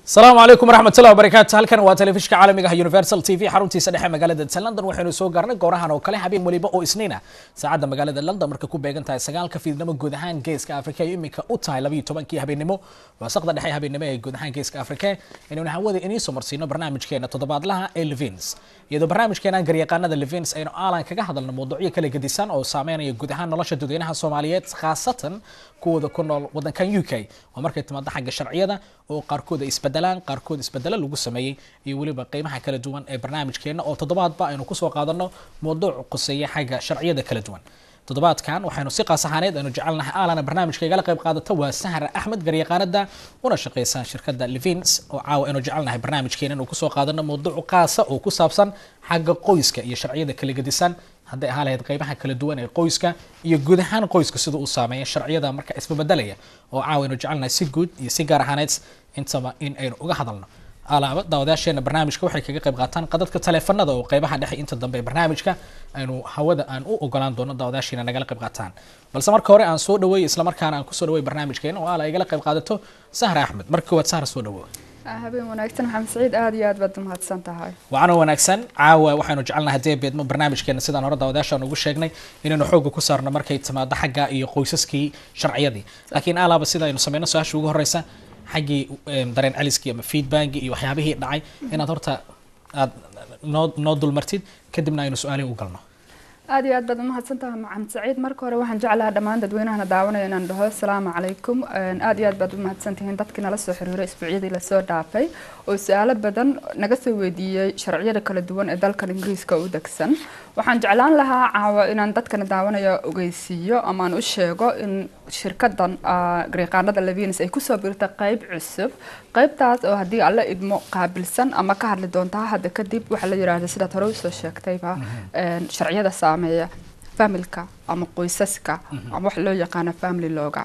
asalaamu calaykum waraxmatullahi wabarakaatu halkan waa telefishka caalamiga ah universal t v xaruntiisa dhexe magaalada london waxaynu soo gaarnay goorahan oo kale habeen weliba oo isniina saacadda magaalada london marka ku beegan tahay sagaalka fiidnimo guud ahaan geeska afrika iyo iminka u tahay labayo tobankii habeenimo waasaqda dhexe habeenimo ee guud ahaan geeska afrika inaynu hawada inii soo marsiino barnaamijkeena toddobaadlaha ee levins iyadoo barnaamijkeenan garyaqaanada levins aynu aalan kaga hadalno mawduucyo kala gedisan oo saameynaya guud ahaan nolosha dadweynaha soomaaliyeed khaasatan kuwooda ku nool wadankan u k oo markay timaado xagga sharciyada oo qaarkooda isbedelaan qaarkood isbedelo lagu sameeyey iyo weliba qeymaha kala duwan ee barnaamijkeena oo toddobaadba aynu kusoo qaadano mawduuc quseeya xagga sharciyada kala duwan toddobaadkan waxaynu si qaas ahaaneed aynu jecelnahay aalana barnaamijka igala qayb qaadato waa sahra axmed garyaqaanada una shaqeysa shirkadda levins oo caawa aynu jecelnahay barnaamijkeena inuu kusoo qaadano mawduuc qaasa oo ku saabsan xagga qoyska iyo sharciyada kala gedisan hadday ahaa lahayd qeybaha kala duwan ee qoyska iyo guud ahaan qoyska sida uu saameeya sharciyada marka isbabedelaya oo caawa aynu jecelnahay si guud iyo si gaar ahaaneed intaba in aynu uga hadalno alaaba daawadayaasheena barnaamijka waxay kaga qayb qaataan qadadka taleefanada oo qeybaha dhexe inta dambe ee barnaamijka aynu hawada aan u ogolaan doono daawadayaasheena nagala qayb qaataan balse marka hore aan soo dhaweey islamarkaana aan kusoo dhaweey barnaamijkeena oo ala igala qayb qaadato sahra axmed marka koowaad sahra soo dhawo habeen wanaagsan maxamed saciid aada iyo aad baad umahadsan tahay wacanoo wanaagsan caawa waxaynu jecelnahay haddee beedmo barnaamijkeena sidaan hore daawadayaashaan ugu sheegnay inaynu xooga ku saarno markay timaado xagga iyo qoysaskii sharciyadii laakiin alaaba sida aynu sameyno su-aasha ugu horeysa xaggii dareen celiskii ama feedbackii iyo waxyaabihii dhacay inaad horta aad noo noo dulmartid kadibna aynu su-aalihi u galno aada iyo aad baad umahadsan tahay maxamed saciid marka hore waxaan jeclahaa dhammaan dadweynahana daawanaya inaan dhaho asalaamu calaykum aada iyo aad baad umahadsan tihiin dadkii nala soo xiriiray isbuucyadii lasoo dhaafay oo su-aalo badan naga soo weydiiyey sharciyada kala duwan ee dalkan ingiriiska u degsan waxaan jeclaan lahaa caawa inaan dadkana daawanaya ogeysiiyo ama aan u sheego in shirkadan garyaqaanada levins ay kusoo birtay qeyb cusub qeybtaas oo haddii alla idmo qaabilsan ama ka hadli doontaa hadda kadib waxaa la yidhaahda sidaad hore usoo sheegtayba sharciyada saameeya familka ama qoysaska ama wax loo yaqaano family looga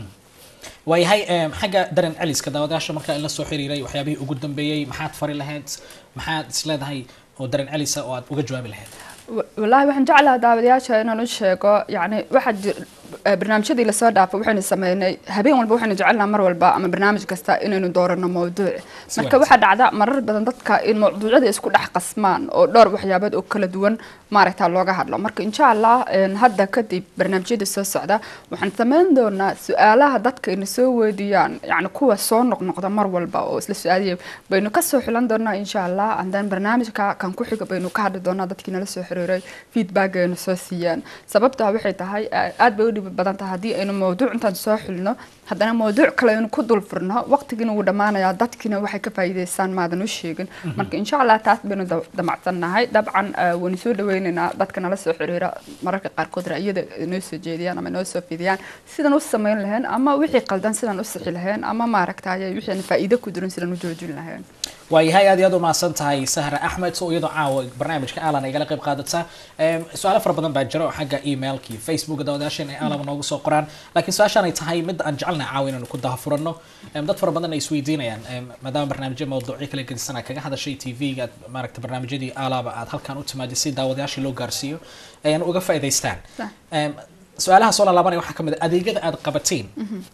waayahay xagga dareen celiska daawadayaasha markaa in la soo xiriiray waxyaabihii ugu dambeeyey maxaad fari lahayd maxaad isleedahay oo dareen celisa oo aad uga jawaabi lahayd wallaahi waxaan jeclaha daawadayaasha inaan u sheego yacni waxaa jir barnaamijyadii lasoo dhaafay waxaynu sameynay habeen walba waxaynu jecelnaha mar walba ama barnaamij kasta inaynu doorano mawduuc marka waxaa dhacda marar badan dadka in mawduucyada isku dhex qasmaan oo dhowr waxyaabood oo kala duwan maaragta looga hadlo marka insha allah hadda kadib barnaamijyada soo socda waxaan sameyn doonaa su-aalaha dadka ina soo weydiiyaan yacni kuwa soo noqnoqda mar walba oo isla su-aaliya baynu kasoo xilan doonaa insha allah andan barnaamijka kan ku xiga baynu ka hadli doonaa dadkii nala soo xiriiray feedback aynu soo siiyaan sababtaa waxay tahay aad bay u dhibi badan tahay haddii aynu mawduuc intaan soo xilno haddana mawduuc kale aynu ku dul furno waqtigiina wuu dhammaanayaa dadkiina waxay ka faa'iidaystaan maadan u sheegin marka insha allah taas baynu damacsannahay dabcan waynu soo dhaweynaynaa dadka nala soo xiriira mararka qaarkood ra'yada inoo soo jeediyaan ama inoo soo fidiyaan sidan u samayn lahayn ama wixii qaldan sidan u sixi lahayn ama maaragtay wixii aan faa'iido ku jirin sidan u joojin lahayn waayahay aad iyo aad umahadsan tahay sahra axmed oo iyadoo caawa barnaamijka aalan igala qayb qaadata su-aalo fara badan baa jira oo xagga emailka iyo facebooka daawadayaasheen ay aalaba noogu soo qoraan laakiin su-aashaan ay tahay mid aan jecelnahay caawa inaynu ku dahafurano dad fara badan ay isweydiinayaan maadaama barnaamijyo mawduucyo kala gedisana kaga hadashay t v-ga maaragta barnaamijyadii aalaaba aad halkan u timaadi si daawadayaashii loo gaarsiiyo ayaan uga faa'iidaystaan su-aalaha soo laalaabanaya waxaa kamid a adeegyada aad qabatiin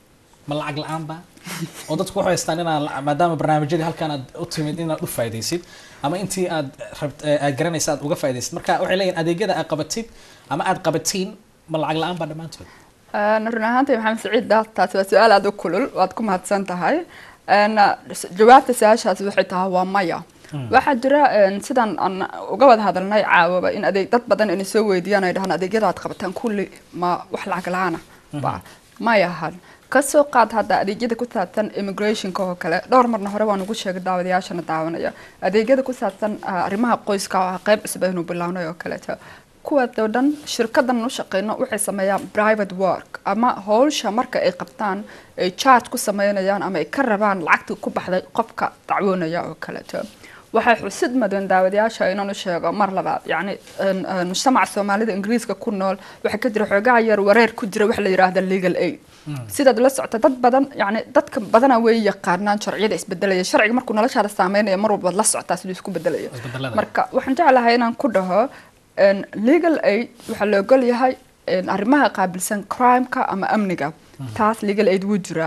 ma lacag la-aanba oo dadku waxay haystaan inaan maadaama barnaamijyadii halkaan aad u timid inaad u faa'idaysid ama intii aad rabt aad garanaysa aad uga faa'idaysid marka waxay leeyihin adeegyada aad qabatid ama aad qabatiin ma lacag la-aan ba dhammaantood run ahaantay maxamed saciid taasi waa su-aal aada u kulul waad ku mahadsan tahay jawaabta su-aashaasi waxay tahay waa maya waxaa jira sidaan aan uga wada hadalnay caawaba in adeeg dad badan inay soo weydiiyaan ay dhahaan adeegyada aad qabataan kulli ma wax lacag la-aana may ahan kasoo qaad hadda adeegyada ku saabsan immigrationka oo kale dhowr marna hore waan ugu sheegay daawadayaashana daawanaya adeegyada ku saabsan arrimaha qoyska oo ah qeyb cusub aynu bilownay oo kaleeto kuwaas oo dhan shirkadan u shaqeyno waxay sameeyaan private work ama howsha marka ay qabtaan ay charge ku sameynayaan ama ay ka rabaan lacagta ku baxday qofka dacwoonaya oo kaleeto waxay xusid madeen daawadayaasha inaan u sheego mar labaad yacni mujtamaca soomaalida ingiriiska ku nool waxaa ka jira xoogaha yar wareer ku jira waxa la yidhaahda legal aid sidaad la socota dad badan yani dadka badana way yaqaanaan sharciyada isbedelaya sharciga markuu noloshaada saameynaya mar walbaad la socotaa siduu isku bedelayo marka waxaan jeclahay inaan ku dhaho legal aid waxaa la ogol yahay arrimaha qaabilsan crimeka ama amniga taas legal aid wuu jiraa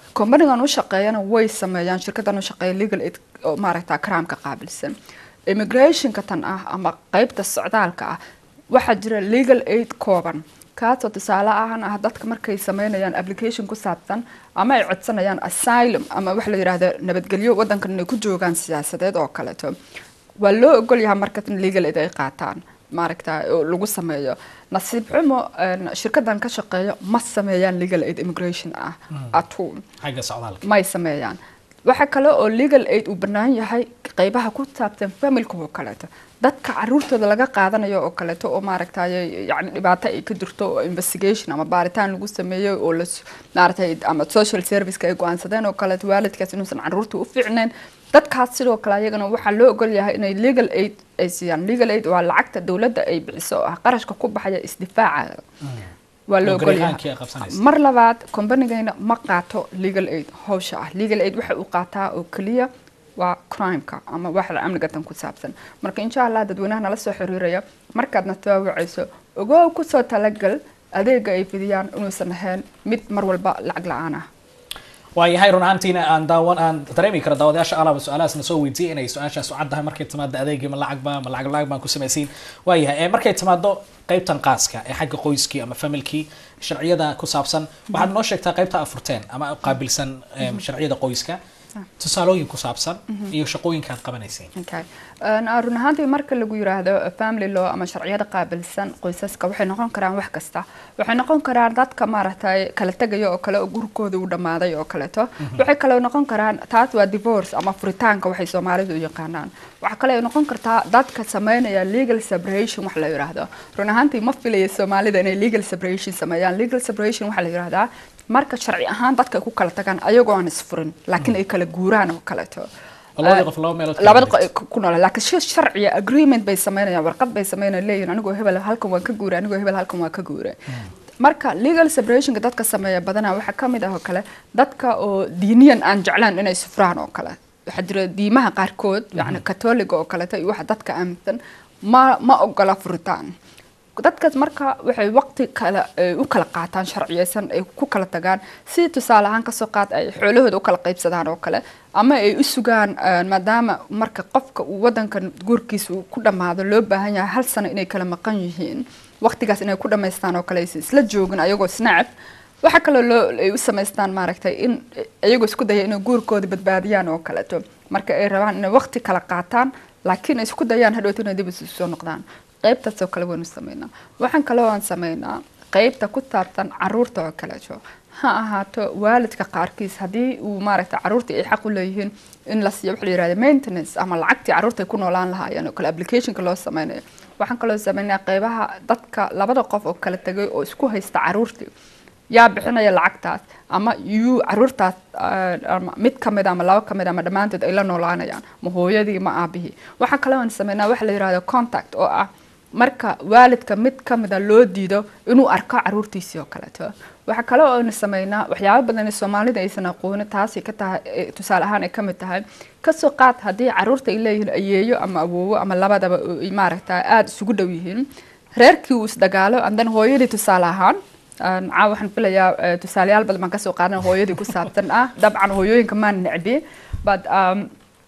companigan u shaqeeyana way sameeyaan shirkadan u shaqeeya legal aid oo maaragta crime-ka qaabilsan immigrationka tan ah ama qeybta socdaalka ah waxaa jira legal aid kooban kaasoo tusaale ahaan ah dadka markay sameynayaan application ku saabsan ama ay codsanayaan asylum ama waxa la yidhaahdo nabadgelyo wadankan inay ku joogaan siyaasadeed oo kaleeto waa loo ogol yahay marka in legal aid ay qaataan maaragta oo lagu sameeyo nasiib xumo een, shirkadan ka shaqeeyo ma sameeyaan legal aid immigration ah at all xagga socdaalka may sameeyaan waxa kale oo legal aid uu bannaan yahay qeybaha ku saabsan familka oo kaleeto dadka caruurtooda laga qaadanayo oo kaleeto oo maaragtay yani dhibaato ay ka jirto oo investigation ama baaritaan lagu sameeyo oo la maaragtay ama social service ay go-aansadeen oo kaleeto waalidkaas inuusan caruurta u fiicnayn dadkaas sidoo kale ayagana waxaa loo ogol yahay inay legal aid ay siiyaan legal aid waa lacagta dowladda ay bixiso oo ah qarashka ku baxaya isdifaaca waa loo oo ogol yahay garyahaankii ay qabsanaysa mar labaad kombanigayna ma qaato legal aid hawsha ah legal aid waxa uu qaataa oo keliya waa crimeka ama waxda amniga tan ku saabsan marka insha allah dadweynaha nala soo xiriiraya markaadna tawaawacayso ogow kusoo talagal adeega ay fidiyaan inuusan ahayn mid mar walba lacag la-aan ah waayahay run ahaantiina aan daawan aan dareemi karo daawadayaasha alaaba su-aalahaas na soo weydiiyey inay su-aashaas u caddahay markay timaado adeegii ma lacagba ma lacag lacag baan ku samaysiin waayahay ee markay timaado qaybtan qaaska ee xagga qoyskii ama familkii sharciyada ku saabsan waxaad noo sheegtaa qaybta afurteen ama qaabilsan em, sharciyada qoyska tusaalooyin ku saabsan iyo shaqooyinka aad qabanayseen okay Een, run ahaantii marka lagu yiraahdo family law ama sharciyada qaabilsan qoysaska waxay noqon karaan wax kasta waxay noqon karaan dadka maaragtay kala tegaya oo kale oo gurigooda u dhammaaday oo kaleeto waxay kaloo noqon karaan taas waa divorce ama furitaanka waxay soomaalidu u yaqaanaan waxaa kale ay noqon kartaa dadka sameynaya legal separation wax la yiraahdo run ahaantii ma filaya soomaalida inay legal separation sameeyaan legal separation waxaa la yiraahdaa marka sharci ahaan dadka ay ku kala tagaan ayagoo aan isfurin laakiin ay kala guuraan oo kaleeto oo labadii qof laba meelood kala labada wareegtay. qo- ku nool laakiin shi sharciya agreement bay sameynayaan warqad bay sameynayaan leeyihin anigoo hebel halkan waan ka guuray anigoo hebel halkan waan ka guuray marka legal separationka dadka sameeya badanaa waxaa ka mid ah oo kale dadka oo diiniyan aan jeclaan inay sufraan oo kale waxaa jira diimaha qaarkood yacni katoliga oo kaleeto iyo waxa dadka aaminsan ma ma ogola furitaan dadkaas marka waxay waqti kale ay u kala qaataan sharciyeysan ay ku kala tagaan si tusaale ahaan kasoo qaad ay xoolahooda u kala qaybsadaan oo kale ama ay u sugaan eh, maadaama marka qofka uu wadankan guurkiisa uu ku dhammaado loo baahan yahay hal sano inay kala maqan yihiin waqtigaas inay ku dhammaystaan oo kale aysan isla joogin ayagoo snacb waxaa kaloo loo ay u samaystaan maaragtay in iyagoo isku daya inay guurkooda badbaadiyaan oo kaleeto marka ay rabaan inay waqti kala qaataan laakiin ay isku dayaan hadhowto inay dib isu soo noqdaan qaybtaas oo kale waynu sameynaa waxaan kaloo aan sameynaa qaybta ku saabsan caruurta oo kaleeto ha ahaato waalidka qaarkiis haddii uu maaragta caruurta ay xaq u leeyihiin in la siiyo waxa la yirahda maintenance ama lacagtii caruurta ay ku noolaan lahaayeen oo kale applicationka loo sameynayo waxaan kaloo sameynaa qaybaha dadka labada qof oo kala tegay oo isku haysta caruurtii yaa bixinaya lacagtaas ama yuu caruurtaas ah, ama mid ka mid ama laba ka mid ama dhammaantood ay la noolaanayaan ma hooyadii ma aabihii waxaa kaloo aan sameynaa waxa la yirahdo contact oo ah marka waalidka mid ka mida loo diido inuu arko caruurtiisii oo kaleeto waxaa kale oo aynu sameynaa waxyaabo badan ee soomaalida aysan aqoonin taasay ka tahay eh, tusaale ahaan ay ka mid tahay kasoo qaad haddii caruurta ay leeyihiin ayeeyo ama awoowo ama labadaba oo ay maaragta aada isugu dhow yihiin reerkii uu isdagaalo andan hooyadii tusaale ahaan aan caawa waxaan filayaa eh, tusaalayaal badan baan kasoo qaadan hooyadii ku saabsan ah dabcan hooyooyinka maan necbi but um,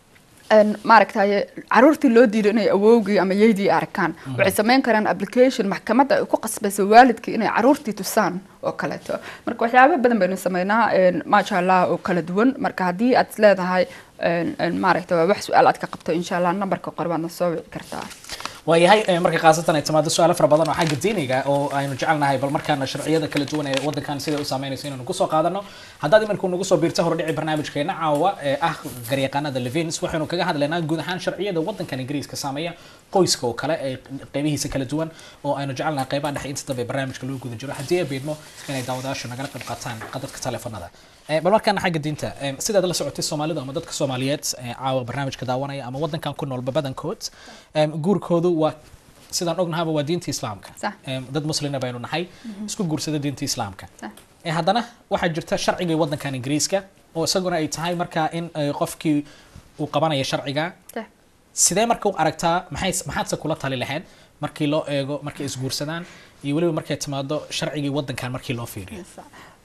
een, maaragtaye caruurtii loo diido inay awowgii ama yeydii arkaan waxay sameyn karaan application maxkamadda ay ku qasbayso waalidkii inay caruurtii tusaan oo kaleeto marka waxyaabo badan baynu sameynaa een, maasha allah oo kala duwan marka haddii aad isleedahay een, een, maaragta waa wax su-aal aad ka qabto insha allah nambarka qor baadna soo wici kartaa waayahay eh, marka khaasatan ay timaado su-aalo fara badan oo xagga diiniga oo aynu jecelnahay bal markaana sharciyada kala duwan ee wadankan siday u saameynayso inaynu kusoo qaadano haddaad iminka nagu soo biirta hordhici barnaamijkeena caawa ee ah garyaqaanada levins waxaynu kaga hadlaynaa guud ahaan sharciyada wadankan ingiriiska saameeya qoyska oo kale ee qeybihiisa kala duwan oo aynu jecelnahay qeybaha dhexe inta dambe barnaamijka loo guda jiro haddii ay beedmo inay daawadayaashu nagala qayb qaataan qadadka teleefanada Eh, bal markaana xagga diinta eh, sidaad la socotay soomaalidu ama dadka soomaaliyeed eh, caawa barnaamijka daawanaya ama wadankan ku noolba badankood em, guurkoodu waa sidaan ognahaba waa diinta islaamka Sax. Em, dad muslina baynu nahay isku guursada diinta islaamka Sax. Eh, haddana waxaa jirta sharciga wadankan ingiriiska oo isaguna ay tahay markaa in eh, qofkii uu qabanayo sharciga Sax. sidee marka u aragtaa maxay maxaadse kula tali lahayd markii loo eego markay isguursadaan iyo weliba markay timaado sharcigii wadankan markii loo fiiriyo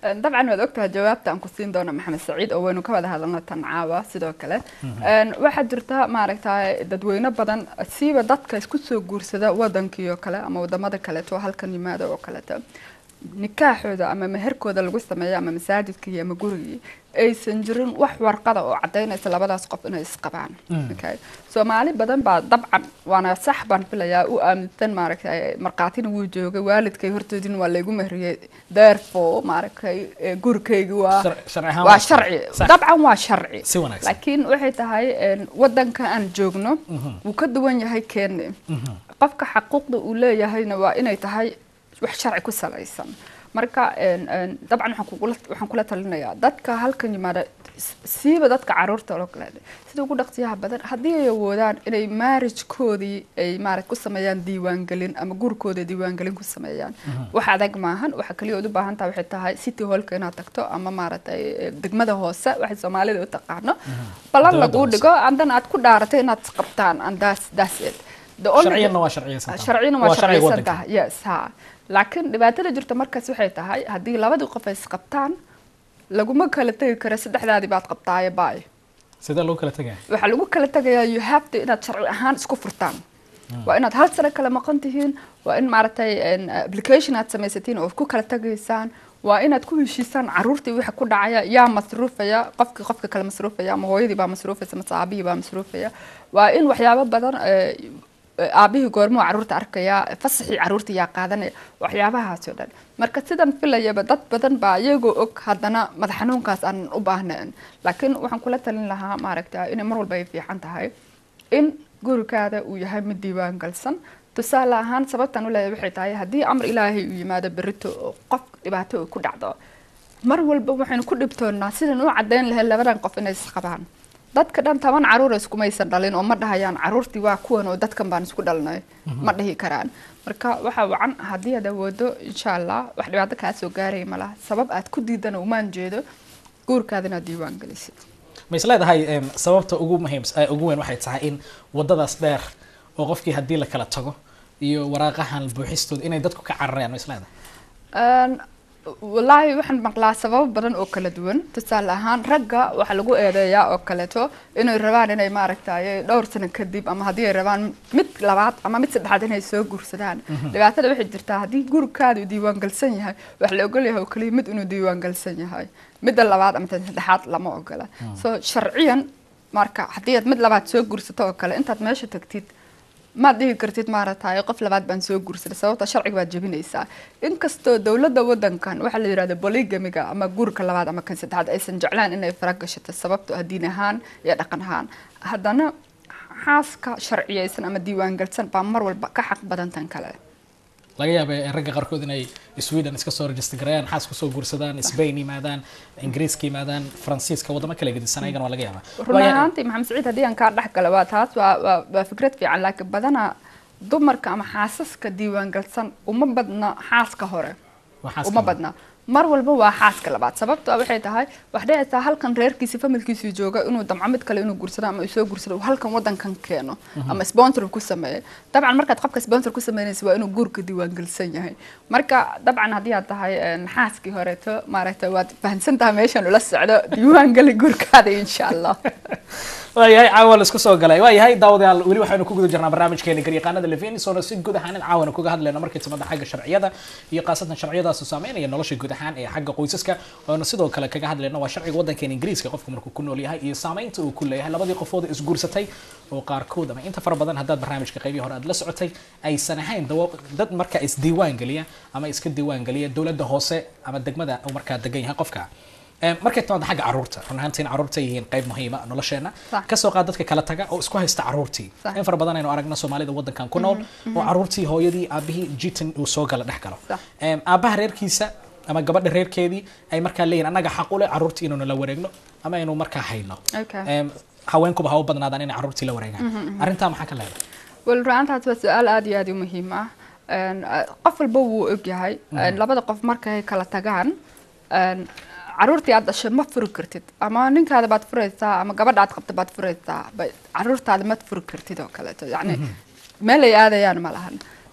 Een, dabcan waad ogtahay jawaabta aan ku siin doono maxamed saciid oo waynu ka wada hadalna tan caawa sidoo kale Een, waxaa jirta maaragtay dadweyne badan siiba dadka isku soo guursada wadankii oo kale ama wadamada kaleeto halkan yimaada oo kaleeto nikaaxooda ama meherkooda lagu sameeyo ama masaajidkii ama gurigii aysan jirin wax warqada oo cadaynaysa labadaas qof inay isqabaan okay soomaali badan baa dabcan waana sax baan filayaa u aaminsan maaragtay markhaatina wuu joogay waalidkay hortoodina waa laygu mehriyey therefore maaragtay eh, gurigaygi waa Shar- sharci ahaan waa waa sharci sax. dabcan waa sharci Si wanaagsan. laakiin waxay tahay een, wadanka aan joogno wuu ka duwan yahay keeni qofka xaquuqda uu leeyahayna waa inay tahay wax sharci ku salaysan marka een, een, dabcan waxaan kugula waxaan kula talinayaa dadka halkan yimaada s- siiba dadka caruurta oo kale sida ugu dhaqsiyaha badan haddii ay awoodaan inay marriagekoodii ay maarag ku sameeyaan diiwaangelin ama gurikooda diiwaangelin ku sameeyaan wax adag maahan waxa kaliya ood u baahan tahay waxay tahay city hallka inaad tagto ama maaragtay eh, degmada hoose waxay soomaalida u taqaano ballan Dowladda laguu hoose. dhigo andan aad ku dhaaratay inaad qabtaan and that's, that's it The only- sharciyanna waa sharciyeysan tahay. sharcina waa Waa sharciga sharciyeysan waddanka. tahay yes ha laakiin dhibaatada jirta markaas waxay tahay haddii labadii qof ay isqabtaan laguma kala tegi karo saddexdaadii baad qabtaaye baay sidee loo kala tegaya waxaa lagu kala tegayaa you have to inaad sharci ahaan isku furtaan waa inaad hal sano kala maqan tihiin waa in maaragtay een, application aad samaysatiin oo ku kala tegaysaan waa inaad ku heshiisaan caruurtii waxa ku dhacaya yaa masruufaya qofkii qofka kale masruufaya ama hooyadii baa masruufaysa mase aabihii baa masruufaya waa in waxyaabo badan eh, eh, aabihii goormuu caruurta arkaya fasaxii caruurta yaa qaadanaya waxyaabahaas oo dhan marka sidan filayaba dad badan baa iyagoo og haddana madax xanuunkaas aan u baahnayn laakiin waxaan kula talin lahaa maaragta inay mar walba ay fiican tahay in gurikaada uu yahay mid diiwaan galsan tusaale ahaan sababtan u leeyahay waxay tahay haddii amar ilaahay uu yimaado berito oo qof dhibaato uu ku dhacdo mar walba waxaynu ku dhibtoonnaa sidan u caddayn lahayd labadan qof inay isqabaan dadka dhan toban caruura iskumaysan dhalin oo ma dhahayaan caruurtii waa kuwan oo dadkan baan isku dhalnay ma dhihi karaan marka waxaa wacan haddii aad awoodo insha allah wax dhibaato kaa soo gaaraya malaha sabab aad ku diidana umaan jeedo guurkaada inaad diiwaan gelisid ma is leedahay em, sababta ugu muhiim eh, ugu weyn waxay tahay in wadadaas dheer oo qofkii haddii la kala tago iyo waraaqahan buuxistooda inay dadku ka cararayaan ma is leedahay Een, wallaahi waxaan maqlaa sababo badan oo kala duwan tusaale ahaan ragga waxaa lagu eedeeyaa oo kaleeto inay rabaan inay maaragtay dhowr sano kadib ama haddii ay rabaan mid labaad ama mid saddexaad inay soo guursadaan dhibaatada waxay jirtaa haddii gurikaada uu diiwaan galsan yahay waxa la ogol yahay oo kaliya mid inuu diiwaan galsan yahay midda labaad ama tan saddexaad lama ogola so sharciyan marka haddii aad mid labaad soo guursato oo kale intaad meesha tagtid maad dhihi kartid maaragtay qof labaad baan soo guursaday sababta sharciga baad jebinaysaa inkastoo dowladda wadankan waxaa la yidhahda bolygamiga ama guurka labaad ama kan saddexaad aysan jeclaan inay fara gashato sababto ah diin ahaan iyo dhaqan ahaan haddana xaaska sharciyeysan ama diiwaan galsan baa mar walba ka xaq badan tan kale laga yaaba eh, ragga qaarkood inay sweden iska soo register gareeyaan xaas kusoo guursadaan spain yimaadaan ingiriiska yimaadaan faransiiska wadamo kale gedisan ayagana waa laga yaaba run ahaantii maxamed saciid haddii aan kaa dhex gala waa taas waa waa waa fikrad fiican laakiin badanaa dumarka ama xaasaska diiwaan galsan uma badna xaaska hore Waa xaaska uma labaad. badna mar walba waa xaaska labaad sababto ah waxay tahay wax dhicaysaa halkan reerkiisi familkiisii jooga inuu damco mid kale inuu guursado ama uu soo guursado uu halkan wadankan keeno ama sponsor ku sameeyo dabcan markaad qofka sponsor ku sameynaysa waa inuu guurka diiwaangelsan yahay marka dabcan haddii aad tahay een, xaaskii horeeto maaragtay waad fahamsan tahay meeshan ula socdo diiwaangeli guurkaada insha allah waayahay caawa la isku soo galay waayahay daawadayaal weli waxaynu ku guda jirnaa barnaamijkeena garyaqaanada levinsona si guud ahaan in caawana kuga hadlayno markay timaada xagga sharciyada iyo khaasatan sharciyadaas saameynaya nolosha guud ahaan ee xagga qoysaska oonu sidoo kale kaga hadlayno waa sharciga wadankeena ingiriiska qofku markuu ku nool yahay iyo saameynta uu ku leeyahay labadii qofood ee isguursatay oo qaarkood ama inta fara badan haddaad barnaamijka qaybii hore aad la socotay aysan ahayn dawo- dad marka isdiiwaan geliya ama iska diiwaan geliya dowladda hoose ama degmada uu markaa degan yahay qofka Em, markay timaado xagga caruurta run ahaantiin caruurta yihiin qayb muhiima nolosheena Sax. kasoo qaad dadka kala taga oo isku haysta caruurtii Sax. in fara badan aynu aragno soomaalida wadankan ku nool oo caruurtii hooyadii aabihii jitan uu soo gala dhex galo Sax. Em, aabaha reerkiisa ama gabadha reerkeedii ay markaa leeyihin annaga xaq u leh caruurtii inaynu la wareegno ama aynu markaa hayno Okay. Em, haweenkuba ha u badnaadaan inay caruurtii la wareegaan arrintaa maxaa ka leedahay wal ru'aantaas waa su-aal aad iyo aad u muhiim ah Een, eh, qof walba wuu ogyahay Een, labada qof markay kala tagaan een, caruurtii aad dhashay ma furi kartid ama ninkaada baad furaysaa ama gabadha aad qabta baad furaysaa ba- caruurtaada ma furi kartid oo kaleeto yacni meel ay aadayaan ma lahan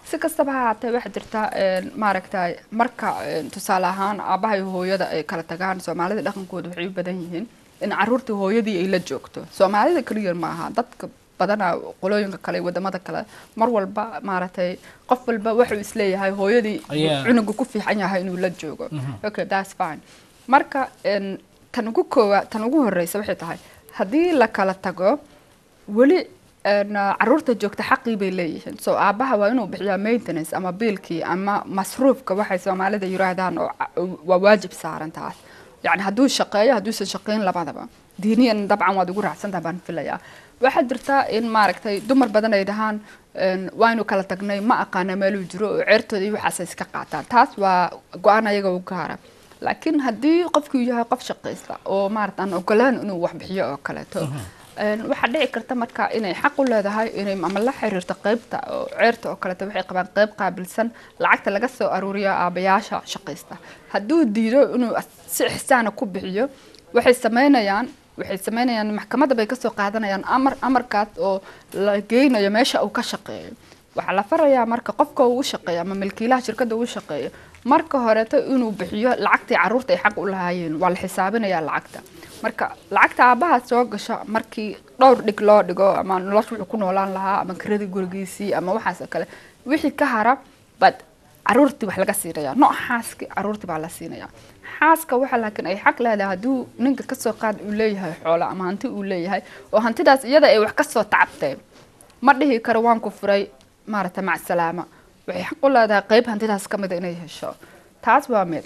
si kastaba ha haatee waxaa jirta een, maaragtay marka een, tusaale ahaan aabaha iyo hooyada ay kala tagaan soomaalida dhaqankooda waxay u badan yihiin in caruurta hooyadii ay la joogto soomaalida keliya ma aha dadka badanaa qolooyinka kale iyo wadamada kale mar walba maaragtay qof walba wuxuu isleeyahay hooyadii Yeah. cunuga ku fiican yahay inuu la joogo okay that's fine marka een, tan ugu koowa tan ugu horeysa waxay tahay haddii la kala tago weli een, caruurta joogta xaqii bay leeyihiin so aabaha waa inuu bixiyaa maintenance ama biilkii ama masruufka waxay soomaalida yiraahdaan oo ca- waa waajib saaran taas yani hadduu shaqeeyo hadduusan shaqeyn labadaba diiniyan dabcan waad ugu raacsantaha baan filayaa waxaa jirta in maaragtay dumar badan ay dhahaan een, waynu kala tagnay ma aqaana meeluu jiro oo ceertooda iyo waxaas ay iska qaataan taas waa go-aan ayaga u gaara laakiin haddii qofkuu yahay qof shaqaysta oo maarata aan ogolaan inuu wax bixiyo oo kaleeto een, waxaa dhici karta marka inay xaq u leedahay inay ama la xiriirto qeybta oo ceerta oo kaleeto waxay qabaan qeyb qaabilsan lacagta laga soo aruuriyo aabayaasha shaqaysta hadduu diido inuu as- si ixsaana ku bixiyo waxay sameynayaan waxay sameynayaan maxkamadda bay kasoo qaadanayaan amar amarkaas oo la geynayo meesha uu ka shaqeeyo waxaa la farayaa marka qofka uu u shaqeeyo ama milkiilaha shirkadda uu u shaqeeyo marka horeeto inuu bixiyo lacagtii caruurta ay xaq u lahaayeen waa la xisaabinayaa lacagta marka lacagta aabaha soo gasha markii dhowr dhig loo dhigo ama nolosha wuxuu ku noolaan lahaa ama kiradii gurigiisii ama waxaas oo kale wixii ka hara bad caruurtii wax laga siinaya nooc xaaski caruurtii baa la siinaya xaaska waxa laakiin ay xaq leedahay hadduu ninka kasoo qaad uu leeyahay xoolo ama hanti uu leeyahay oo hantidaas iyada ay wax kasoo tacabteen ma dhihi karo waan ku furay maaragta macsalaama waxay xaq u leedahay qeyb hantidaas ka mida inay hesho taas waa mid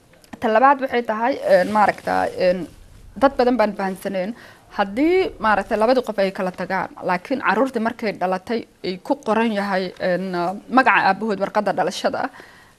ta labaad waxay tahay een, maaragta een, dad badan baan fahansaneen haddii maaragtay labadii qof ay kala tagaan laakiin caruurtii markay dhalatay ay ku qoran yahay een, magaca aabahood warqadda dhalashada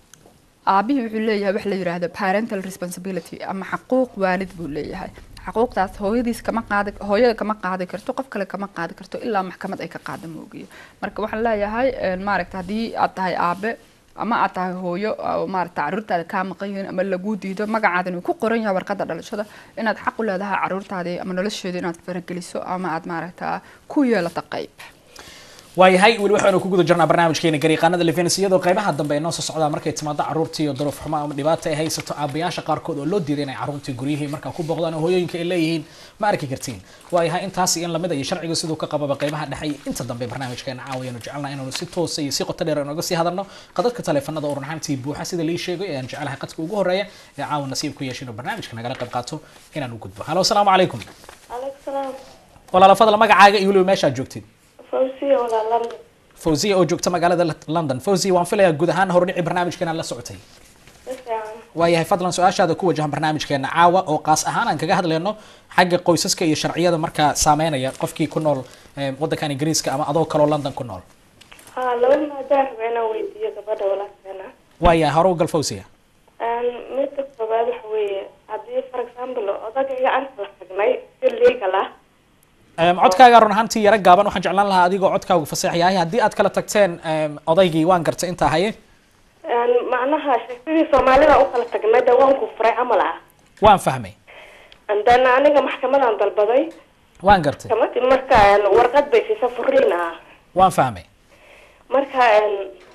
aabihii wuxuu leeyahay wax la yiraahdo parental responsibility ama xaquuq waalid buu leeyahay xaquuqdaas hooyadiis kama qaadi hooyada kama qaadi karto qof kale kama qaadi karto ilaa maxkamad ay ka qaada moogiyo marka waxaan leeyahay een, maaragta haddii aad tahay aabe ama aad tahay hooyo oo maaragta caruurtaada kaa maqan yihiin ama lagu diido magacaadan uu ku qoran yahay warqadda dhalashada inaad xaq u leedahay caruurtaadii ama nolosheeda inaad farageliso ama aad maaragta ku yeelato qayb waayahay weli waxaanu ku guda jirnaa barnaamijkeena gariiqaanada levens iyadoo qaybaha dambe ay noo soo socdaan markay timaado caruurtii iyo duruuf xumo ama dhibaata ay haysato aabayaasha qaarkood oo loo diiday inay caruurtii guryihii markaa ku booqdaan oo hooyooyinka ay leeyihiin ma arki kartiin waayahay intaas in lamid iyo sharciga siduu ka qababa qaybaha dhexe iyo inta dambe barnaamijkeena caawayanu jecelnaha inaanu si toosa iyo si qoto dheer inooga sii hadalno qadadka taleefanada oo runaantii buuxa sida lii sheegay ayaan jecelahay qadka ugu horeeya ee caawa nasiib ku yeesha inuu barnaamijka nagala qayb qaato inaan u gudbo halo asalaamu calaykum عليك السلام walaala fadla magacaaga iyo weliba meeshaad joogtid فوزية ولا لندن fawziya oo joogta magaalada london fawziya waan filayaa guud ahaan hordhici barnaamijkeena la socotay بس يعني waayahay fadlan su-aashaada ku wajahan barnaamijkeena caawa oo qaas ahaan aan kaga hadlayno xagga qoysaska iyo sharciyada markaa saameynaya qofkii ku nool eh, wadankan ingiriiska ama adoo kaloo london ku nool ها لو ما دار بينا ويدية قبل ولا سنة waayahay hore u gal fawziya أن ميت كبار حوية هذه for example أضاق إيجا أنت لحقناي في الليجا له Em, codkaaga run ahaantii yaro gaaban waxaan jeclaan lahaa adigoo codkaagu faseex yahay haddii aad kala tagteen em, odaygii waan gartay intaa haye أن معناها شكلي سومالي أوصل تجمع دوام كفر عمل waan fahmay عندنا أنا محكمة عند البضي waan gartay كمان مركا أن ورقد بي في سفرينا waan fahmay مركا أن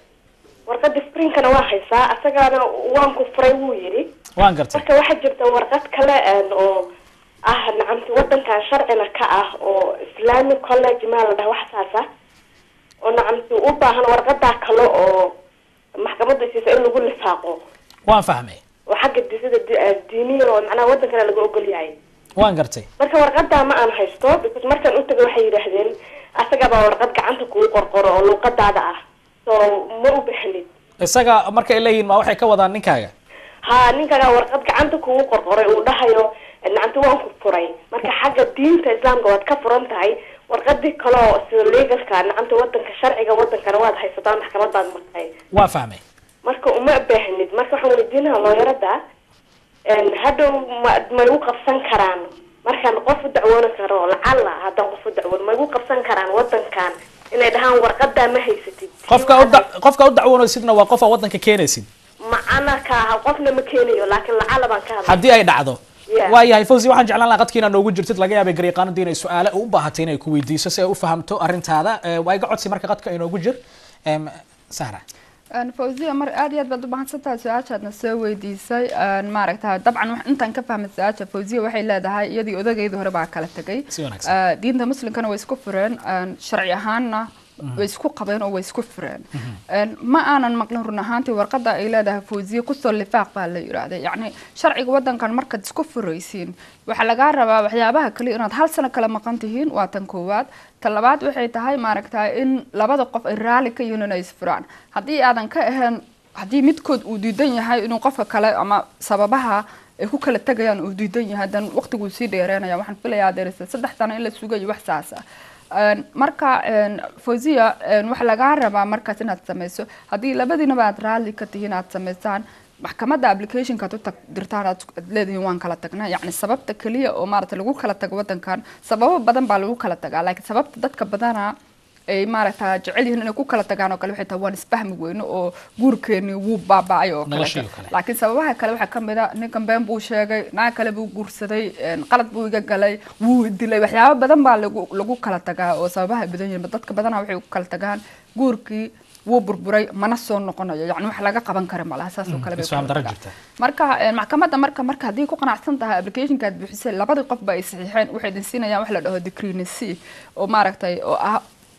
ورقد سبرين كان واحد ساعة أسجع وان كفر ويري waan gartay marka waxaa jirta warqad kale een oo ah nacamti wadankan sharcina ka ah oo islamic college maa la dhaha wax saas ah oo nacamti u baahan warqadaa kale oo maxkamadda siisa in lagu lifaaqo waan fahmay oo xagga disida diiniyan oo macnaha wadankana laga ogol yahay waan gartay marka warqadaa ma aan haysto because markaan u tagay waxay yidhaahdeen asagabaa warqad gacanta kugu qorqoro oo luuqadaada ah so ma u baahnid isaga markay leeyihiin ma waxay ka wadaan ninkaaga ha ninkagaa warqad gacanta kugu qorqoray uu dhahayo nacamti waan ku furay marka xagga diinta islaamka waad ka furan tahay warqadii kale oo sida legalka nacamti wadanka sharciga wadankana waad haysataa maxkamadaad martay waan fahmay marka uma baahnid marka waxaan weydiinaha looyarada hadhow ma ma igu qabsan karaan markaan qof u dacwooni karo lacala haddaan qof u dacwoon ma igu qabsan karaan wadankan inay dhahaan warqadaa ma haysatid qofka u da- qofka u dacwoonaysidna waa qof aa wadanka keenaysid macana ka aha qofna ma keenayo laakiin lacala baan ka hadlay haddii ay dhacdo Yeah. waayahay fawzi waxaan jeclaan lahaa qadkiina noogu jirtid laga yaabay gariiqaanadii inay su-aale u baahatay inay ku weydiiso si ay u fahamto arrintaada Eh, waa iga codsi marka qadka inoogu jir Em, sahra Een, fawziya mar aad iyo aad baad u mahadsantahay su-aashaadna soo weydiisay Een, maaragta dabcan wax- intaan ka fahmay su-aasha fawziya waxay leedahay iyadii odagayda hore baa kala tegay Si wanaagsan. Ee, diinta muslimkana way isku fureen een, sharci ahaanna way isku qabeen oo way isku fureen Een, ma aanan maqlin run ahaantii warqada ay leedahay fawziya kusoo lifaaq baa la yidhaahday yacni sharciga wadankan markaad isku furaysiin waxaa lagaa rabaa waxyaabaha kale inaad hal sano kala maqan tihiin waa tan koowaad ta labaad waxay tahay maaragta in labada qof ay raalli ka yihiin inay isfuraan haddii aadan ka ahayn haddii midkood uu diidan yahay inuu qofka kale ama sababaha ay ku kala tegayaan uu diidan yahay dan waqtiguu sii dheereynaya waxaan filayaa derisa saddex sano in la sugayo wax saas ah Een, marka een, fawziya een, waxaa lagaa rabaa markaas inaad sameyso haddii labadiinaba aad raalli ka tihiin aad sameysaan maxkamadda applicationka aad u tag dirtaan aad aad leedihiin waan kala tagnaa yacni sababta keliya oo maarata lagu kala tago wadankan sababo badan baa lagu kala tagaa laakiin sababta dadka badana ay maaragta jecel yihiin inay ku kala tagaan oo kale waxay tahay waan isfahmi weyno oo guurkeeni wuu baaba'ay oo Noloshii kale oo kale. laakiin sababaha kale waxaa ka mid a ninkan been buu sheegay naag kale buu guursaday een, qalad buu iga galay wuu dilay waxyaabo badan baa lagu lagu kala tagaa oo sababaha ay badan yihiin dadka badanaa waxay ku kala tagaan guurkii wuu burburay mana soo noqonayo yacni wax laga qaban kara malaha saas oo kale bay isfahan ku daro kala jirta. tagaan. marka een, maxkamadda marka marka haddii ku qanacsan tahay applicationka aad buuxisay labadii qof ba ay saxiixeen waxay idin siinayaan wax la dhaho decreenacy oo maaragtay oo ah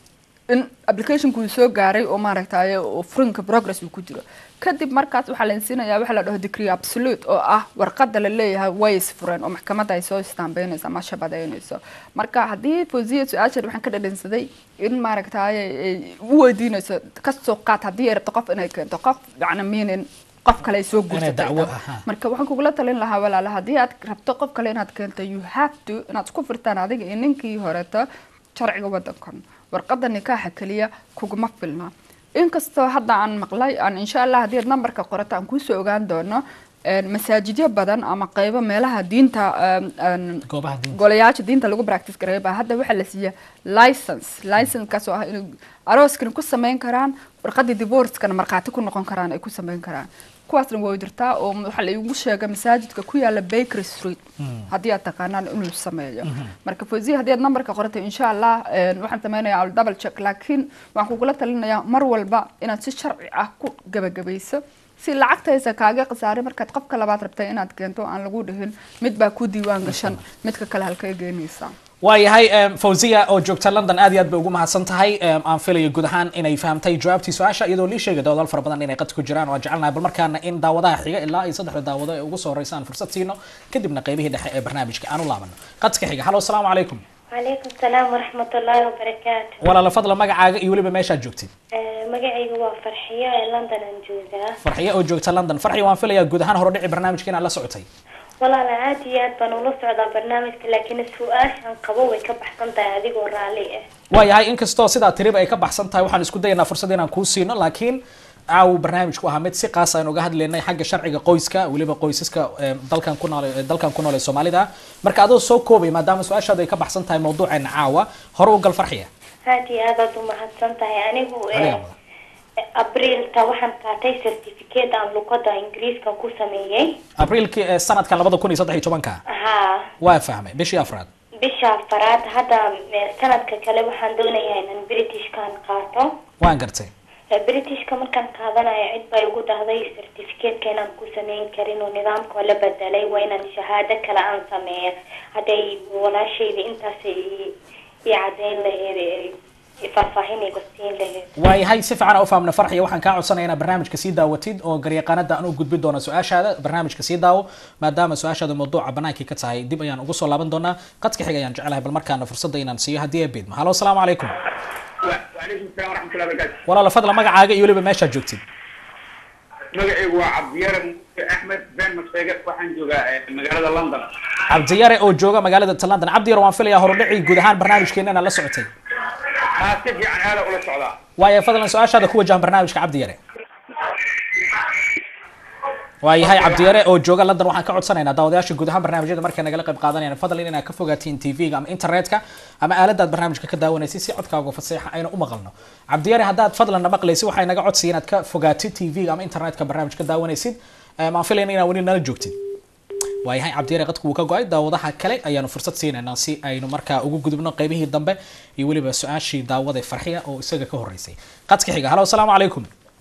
in applicationku uu soo gaaray oo maaragtay oo furinka progress uu ku jiro kadib markaas waxaa la siinayaa waxa la dhaho degree absolute oo ah warqada la leeyahay way isfureen oo maxkamadda ay soo istaambeynayso ama shabadeynayso marka haddii fawziya su-aasheed waxaan ka dhadhansaday in maaragtay ay u weydiinayso kasoo qaad haddii ay rabto qof inay keento qof yacni meaning qof kale ay soo Inay dacwo- guursatay aha. marka waxaan kugula talin lahaa walaala haddii aad rabto qof kale inaad keento you have to inaad isku furtaan adiga iyo ninkii horeeto sharciga wadankan warqada nikaaxa keliya kuguma filna inkastoo hadda aan maqlay aan insha allah haddii aad nambarka qorato aan kuusoo ogaan doono een, masaajidyo badan ama qeybo meelaha diinta een, een, goobaha diinta golayaasha diinta lagu practice gareeyo baa hadda waxaa la siiya license license-kaas oo ah inuu arooskana ku sameyn karaan warqadii divorce-kana markhaati ku noqon karaan ay ku sameyn karaan kuwaasna way jirtaa oo waxaa la igu sheegay masaajidka ku yaala bakery street haddii aad taqaanaan inuu sameeyo marka fawziya haddii aad nambarka qoratay insha allah een, waxaan sameynayaa al double check laakiin waxaan kugula talinayaa mar walba inaad si sharci ah ku gabagabayso si lacagtaysa kaaga khasaaray markaad qofka labaad rabtay inaad keento aan lagu dhihin mid baa ku diiwaan gashan midka kale halkay geenaysaa waayahay em, fawziya oo joogta london aad iyo aad bay ugu mahadsan tahay em, aan filayo guud ahaan inay fahamtay jawaabtii su-aasha iyadoo lii sheegay dawadaal fara badan inay qad ku jiraan oo aan jecelnahay bal markaana in daawadaha xiga ilaa iyo saddexda daawado ee ugu soo horeysa aan fursad siino kadibna qeybihii dhexe ee barnaamijka aan u laabano qadka xiga halo asalaamu calaykum calaykum salaam waraxmat ullaahi wabarakaatu walaala fadla magacaaga iyo weliba meeshaad joogtid Eh, magacaygu waa farxiyo ee london aan joogaa farxiye oo joogta london farxiye waan filayaa guud ahaan horodhici barnaamijka inaad la socotay walaala aad iyo aad baan ula socdaa barnaamijka laakiin su-aashan qabo way ka baxsan tahay adigoo raalli ah waayahay inkastoo sidaa tiriba ay ka baxsan tahay waxaan isku dayaynaa fursad inaan kuu siino laakiin caaw barnaamijku ahaa mid si qaas aan uga hadlaynay xagga sharciga qoyska weliba qoysaska em, dalkan ku nool dalkan ku nool ee soomaalida marka adoo soo koobay maadaama su-aashaadu ay ka baxsan tahay mawduuceena caawa hore u gal farxiya aad iyo aad aad u mahadsan tahay anigu eh, Adiga wada. abrilta waxaan qaatay certificate aan luqada ingiriiska ku sameeyey abriilkii ee sanadkan labada kun iyo saddex iyo tobanka haa waa fahmay bishii afraad bisha afaraad hadda eh, sanadka kale waxaan doonayaa inaan britishkan qaato waan gartay Eh, britishka markaan qaadanayo cid bay ugu dhahday certificateka inaan ku sameyn karin oo nidaamka la bedelay waa inaan shahaado kale aan sameeyo hadday walaashayda intaas i i cadeyn laheyd eh, i faahfaahin iga siin laheyd waayahay si fiican aan u fahamna farxiya waxaan kaa codsanaya inaad barnaamijka sii daawatid oo garyaqaanada aan u gudbin doono su-aashaada barnaamijka sii daawo maadaama su-aashaada mawduuca banaankii ka tahay dib ayaan ugu soo laaban doonaa qadka xiga ayaan jecelahay bal markaana fursadda inaan siiyo haddii ay beedmo halo asalaamu calaykum وعليكم السلام ورحمة الله وبركاته walaala fadla magacaaga iyo weliba meeshaad joogtid magacaygu waa cabdiyare muuse axmed been masheege waxaan joogaa eh, magaalada london cabdiyare oo jooga magaalada ta london cabdiyare waan filayaa horudhici guud ahaan barnaamijkeena inaad la socotay haa si fiican aada ula socdaa waayo fadlan su-aashaada ku wajahan barnaamijka cabdiyare waayahay cabdiyare oo jooga london waxaan ka codsanaynaa daawadayaasha guud ahaan barnaamijyada markay nagala qayb qaadanayaan fadlan inaad ka fogaatiin tv-ga ama internetka ama aaladaad barnaamijka ka daawanaysid si codkaaga faseexa ayna u maqalno cabdiyare haddaad fadlan na maqlaysid waxay naga codsiya inaad ka fogaatid tv-ga ama internetka barnaamijka ka daawanaysid maan filayna inaad weli nala joogtid waayahay cabdiyare qadku wuu ka go-ay daawadaha kale ayaanu fursad siinaynaa si aynu markaa ugu gudubno qeybihii dambe iyo weliba su-aashii daawada farxiya oo isaga ka horeysay qadka xiga halo asalaamu calaykum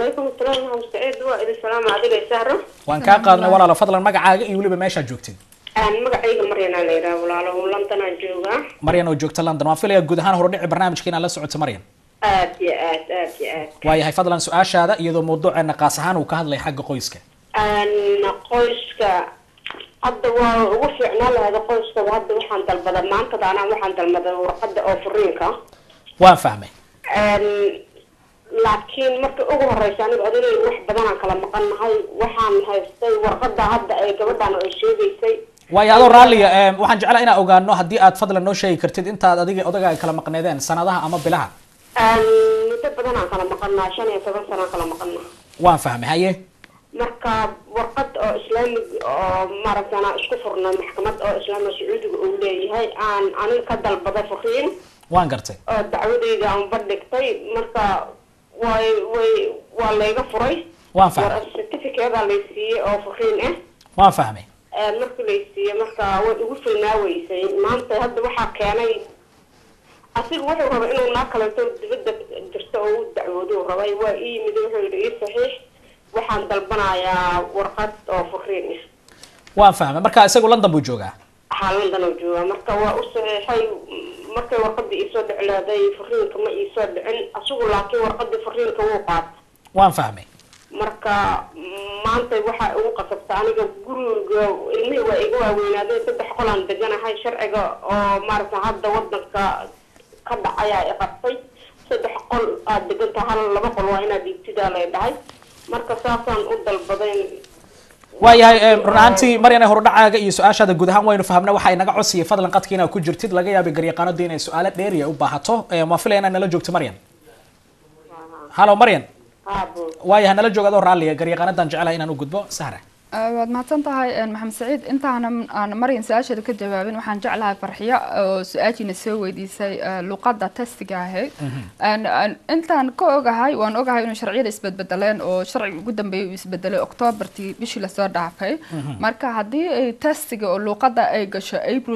calaykum asalaam maxamed saciid waa idin salaama adiga sahro waan kaa qaadnay walaalo fadlan magacaaga iyo weliba meeshaad joogtid magacayga maryanaa la yidhaha walaalo londonaan joogaa maryan oo joogta london waan filayaa guud ahaan horudhici barnaamijka inaad la socoto maryan aad iyo aad aad iyo aad waayahay fadlan su-aashaada iyadoo mawduuceena qaas ahaan uu ka hadlay xagga qoyska qoyska hadda waa ugu fiicnaa lahayd qoyska hadda waxaan dalbada maantada anaa waxaan dalbaday warqada oo furiinka waan fahmay laakiin marka ugu horeysa aniga odagay wax badanaan kala maqan nahay waxaan haystay warqada hadda ay gabadhan ay sheegaysay waayo adoo raalliya em, waxaan jeclaa inaan ogaano haddii aad fadlan noo sheegi kartid intaad adiga odagaaga kala maqneedeen sanadaha ama bilaha muddo badanaan kala maqanaa shan iyo toban sanaan kala maqanaa waan fahmay haye marka warqad oo islaamig oo maaragta anaa isku furnay maxkamad oo islaamiga sacuudiga uu leeyahay aan aniga ka dalbaday furiin waan gartay oo dacwadayda aan bandhigtay marka way way waa layga furay waan fahmay war certificateaa lay siiyey oo furiin ah waan fahmay markii lay siiyey marka way igu filnaaweysay maanta hadda waxaa keenay asiga wuxuu rabay inuu naa kaleeto dibadda jirto oo u dacwoodo uu rabay waa ii yimid wuxuu yidhi ii saxiix waxaan dalbanayaa warqad oo furiin ah waan fahmay marka isagu london buu joogaa waxaa london oo joogaa marka waa u saxiixay markay warqadii iisoo dhici leeday furiinka ma iisoo dhicin asigu laakiin warqadii furiinka wuu qaatay waan fahmay marka maanta waxaa igu qasabta aniga guriga ilmihii waa iga waaweynaadeen saddex qolaan deganahay sharciga oo maaragta hadda wadanka ka dhacayaa i qabtay saddex qol aad deganta hal laba qol waa inaad dhiigtidaa lay dhahay marka saasaan u dalbaday waayahay em, run ahaantii maryane horudhacaaga iyo su-aashaada guud ahaan waynu fahamna waxaa inaga codsiya fadlan qadki inaad ku jirtid laga yaabay garyaqaanadu inay su-aalo dheeriya u baahato Em, waan filaya inaad nala joogto maryan halo maryan haabo waayahay nala joog adoo raalliya garyaqaanadan jecelahay inaan u gudbo sahra waad mahadsan tahay maxamed saciid intaana aan maryan su-aasheeda ka jawaabin waxaan jeclahay farxiyo oo su-aashiina soo weydiisay eh, luqadda testiga ahayd Aan- aan- intaan ka ogahay waan ogahay inuu sharciyada isbedbedeleen oo sharciga ugu dambeeyay uu isbedelay octoobartii bishii lasoo dhaafay marka haddii ay testiga oo luqadda ay gasho april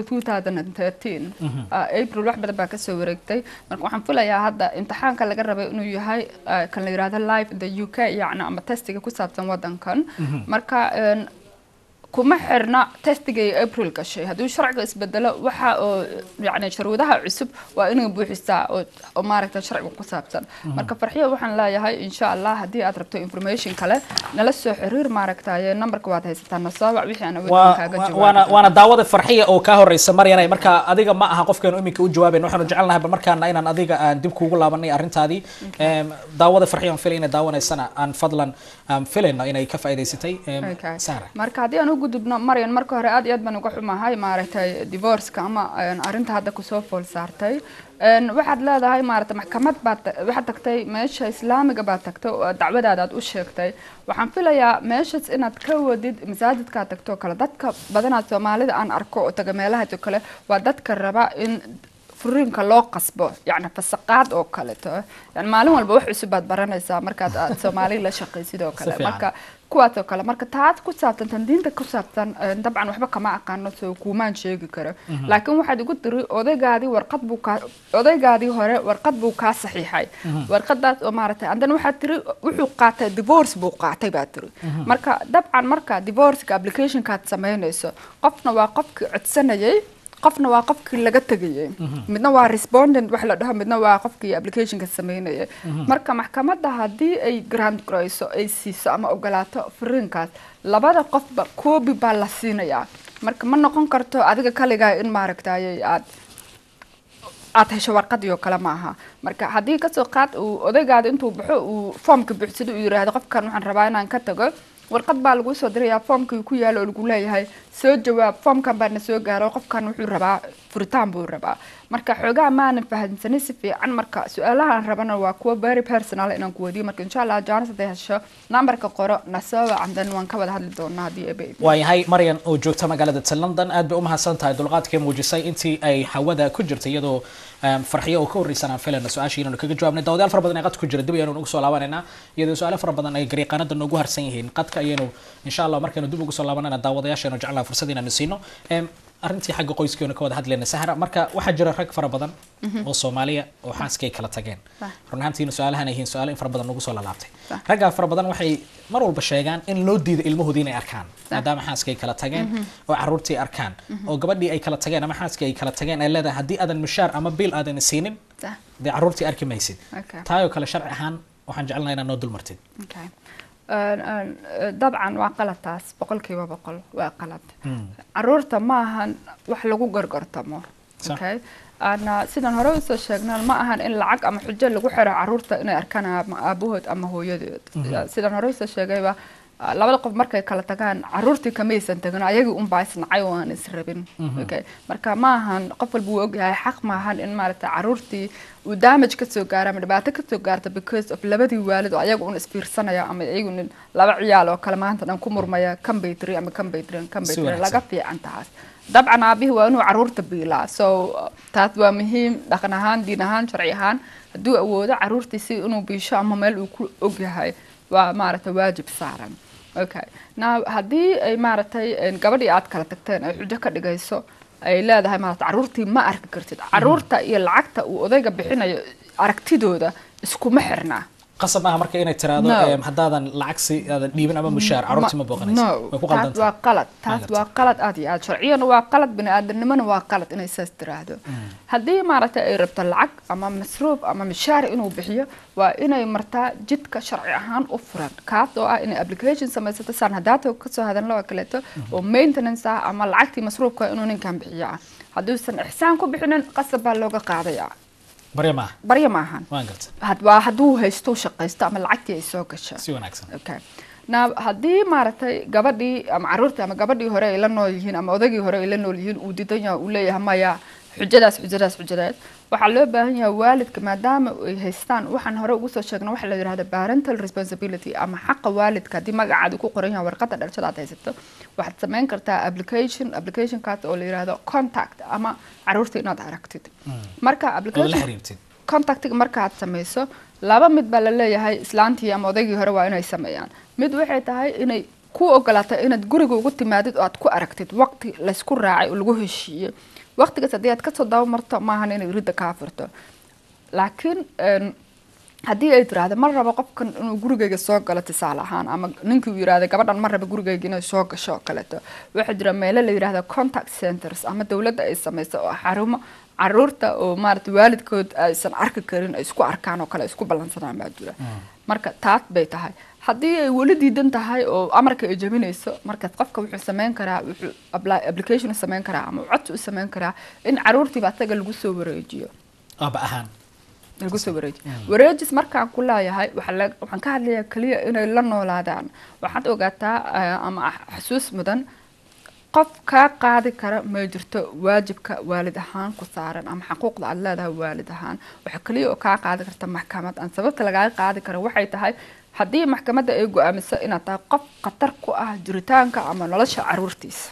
2013 ah, april wax badan baa kasoo wareegtay marka waxaan filayaa hadda imtixaanka laga rabay inuu yahay eh, kan la yihahdo live in the u k yacni ama testiga ku saabsan wadankan marka een, kuma xirna testigay april gashay hadduu sharciga isbedelo waxa oo yani shuruudaha cusub waa inay buuxisaa oo oo maaragta sharciga ku saabsan marka farxiyo waxaan leeyahay insha allah haddii aad rabto information kale nala soo xiriir maaragtaye numberka waad haysataa nasoobac wixii aan waa awoodin kaaga waa- waana jawaabo waana daawada farxiya oo kaa horeysa maryane marka adiga ma aha qofkeenu iminka u jawaaben waxaanu jecelnahay bal markaana inaan adiga aan dib kuugu laabanay arrintaadii Em, daawada farxiya aan filay inay daawanaysana aan fadlan aan filayno inay ka faa'iidaysatay Em, Okay. sahra marka haddii aan u gudubno maryan marka hore aad iyo aad baan uga xumahay maaragtay divorceka ama een, arrinta hadda kusoo fool saartay Een, waxaad leedahay maaragtay maxkamad baad ta- waxaad tagtay meesha islaamiga baad tagtay oo dacwadaada aad u sheegtay waxaan filayaa meeshaas inaad ka wadid masaajidkaad tagto oo kale dadka badanaa soomaalida aan arko oo taga meelahaas oo kale waa dadka raba in furiinka loo qasbo yacni fasaqaad oo kaleto yani maalin walba wax cusub baad baranaysaa markaad aad soomaali la shaqaysid oo kale Si fiican. marka kuwaas oo kale marka taas ku saabsan tan diinta ku saabsan eh, dabcan waxba kama aqaano soo kuumaan sheegi karo laakiin waxaad igu tiri odaygaadii warqad buu kaa odaygaadii hore warqad buu kaa saxiixay warqadaas oo maaragtay andan waxaad tiri wuxuu qaatay divorce buu qaatay baa tiri marka dabcan marka divorceka applicationkaad samaynayso qofna waa qofkii codsanayay qofna waa qofkii laga tegayay midna waa respondent wax la dhaho midna waa qofkii applicationka sameynayay marka maxkamadda haddii ay grant garayso ay siiso ama ogolaato furiinkaas labada qofba koobi baa la siinayaa marka ma noqon karto adiga kaligaa in maaragtay aad aad hesho warqadii oo kale maaha marka haddii kasoo qaad uu odaygaada intuu baxo uu foomka buuxsado uu yiraahdo qofkan waxaan rabaa inaan ka tago warqad baa lagu soo dirayaa foomkii ku yaalo oo lagu leeyahay soo jawaab foomkan baana soo gaaro qofkan wuxuu rabaa furitaan buu rabaa marka xoogaa maanan fahamsanin si fiican marka su-aalahaan rabana waa kuwa very personal inaan ku weydiyo marka insha allah jaanis hadday hesho nambarka qoro nasoo wacandan waan ka wada hadli doonaa haddii ebe waayahay maryan oo joogta magaalada ta london aad bay u mahadsan tahay dulqaadkay muujisay intii ay hawada ku jirtay iyadoo em, farxiyo oo ka horreysan aan filayno su-aashii inaanu kaga jawaabnay daawadayaal fara badan ee qadka ku jira dib ayaanu ugu soo laabanayna iyadoo su-aalo fara badan ay garyaqaanada noogu harsan yihiin qadka ayaynu insha allah markaynu dib ugu soo laabanayna daawadayaashaanu jeclaa fursad inaanu siino Em, arrintii xagga qoyskeena ka wada hadlayna sahra marka waxaa jira rag fara badan oo soomaaliya oo xaaskay kala tageen Sax. run ahaantiina su-aalahan ay yihiin su-aalo in fara badan nagu soo lalaabtay Sax. raggaa fara badan waxay mar walba sheegaan in loo diido ilmahoodii inay arkaan maadaama xaaskay kala tageen oo caruurtii arkaan oo gabadhii ay kala tageen ama xaaskii ay kala tageen ay leedahay haddii aadan mushaar ama biil aadan siinin Sax. dee caruurtii arki maysid Okay. taayoo kale sharci ahaan waxaan jecelnahay inaad noo dulmartid Okay. Een, een, eh, dabcan waa qalad taas boqolkiiba boqol waa qalad caruurta ma ahan wax lagu gorgortamo Sax. okay ana sidan hore usoo sheegnaan ma ahan in lacag ama xujo lagu xiro caruurta inay arkaan ama aabahood ama hooyadood sidan hore usoo sheegayba ah, labada qof markay kala tagaan caruurtii kamaysan tagin ayagii unbaa isnacay oo aan israbin okay marka ma ahan qof walba wuu ogyahay xaq ma ahan in maaragta caruurtii uu damage kasoo gaaro ama dhibaato kasoo gaarta because of labadii waalid oo ayaga un isfiirsanaya ama iyagu nin laba ciyaal oo kale maanta dhan ku murmaya kan bay tiri ama kan bay tiri kan bay Si tiri wanaagsan. laga fiican taas dabcan aabihii waa inuu caruurta biilaa so uh, taas waa muhiim dhaqan ahaan diin ahaan sharci ahaan hadduu awoodo caruurtiisi inuu biisho ama meel uu ku ogyahay waa maaragtay waajib saaran okay now haddii ay maaragtay een, gabadhii aad kala tagteen ay xujo ka dhigayso ay leedahay maaragtay caruurtii ma arki kartid caruurta iyo lacagta uu odayga bixinayo aragtidooda iskuma xirnaa qasab maaha marka inay tiraahdo No. em, haddaadan lacag si aadan dhiibin ama mushaar caruurtii ma booqanayso no way ku taas qaldantahay waa qalad taas Maaragtay. waa qalad aad iyo aad sharciyana waa qalad bini-aadanimona waa qalad inay saas tiraahdo haddii maaragtay ay rabto lacag ama masruuf ama mishaar inuu bixiyo waa inay martaa jidka sharci ahaan u furan kaas oo ah inay application samaysato saan haddaata kasoo hadalno oo kaleeto oo maintenance ah ama lacagtii masruufka inuu ninkan bixiyo ah hadduusan ixsaan ku bixinin qasab baa looga qaadaya barya maaha barya maahan waan garta had- waa hadduu haysto u shaqaysto ama lacagtii ay soo gasho si wanaagsan okay na haddii maaragtay gabadhii ama caruurtii ama gabadhii hore ay la nool yihiin ama odaygii hore ay la nool yihiin uu diidan yahay uu leeyahay maya xujadaas xujadaas xujadaas waxaa loo baahan yahay waalidka maadaama ay haystaan waxaan hore ugu soo sheegna waxa la yidhahda parental responsibility ama xaqa waalidka haddii magacaada ku qoran yahay warqadda dhalashada aad haysato waxaad samayn kartaa application applicationkaas oo la yidhahdo contact ama caruurta inaad aragtid marka ood la application xiriirtid contactiga markaad samayso laba mid baa la leeyahay islaantii ama odaygii hore waa inay sameeyaan mid waxay tahay inay ku ogolaatay inaad guriga ugu timaadid oo aad ku aragtid waqti laysku raacay oo lagu heshiiyey waqtigaas haddii aad kasoo dabamarto maahan inay ridda kaa furto laakiin een, haddii ay tiraahdo ma rabo qofkan inuu gurigayga soo galo tusaale ahaan ama ninkii uu yiraahdo gabadhan ma rabo gurigayga inay soo gasho oo kaleeto waxaa jira meelo la yiraahdo contact centers ama dowladda ay samayso oo xarumo caruurta oo maarata waalidkood aysan arki karin ay isku arkaan oo kale ay isku ballansanaan baa jira marka taas bay tahay haddii ay weli diidan tahay oo amarka ay jabinayso markaas qofka wuxuu sameyn karaa wuxuu apply- application u sameyn karaa ama codsi u sameyn karaa in caruurtiiba asaga lagu soo wareejiyo aaba ahaan lagu soo wareeji wareejis markaan ku leeyahay waxaa la- waxaan ka hadlayaa keliya inay la noolaadaan waxaad ogaataa eh, ama ah- xasuus mudan qof kaa qaadi kara ma jirto waajibka waalid ahaan ku saaran ama xaquuqda aad leedahay waalid ahaan waxa keliya oo kaa qaadi karta maxkamad aan sababta lagaaga qaadi kara waxay tahay haddii maxkamadda ay go-aamiso inaad tahay qof khatar ku ah jiritaanka ama nolosha caruurtiisa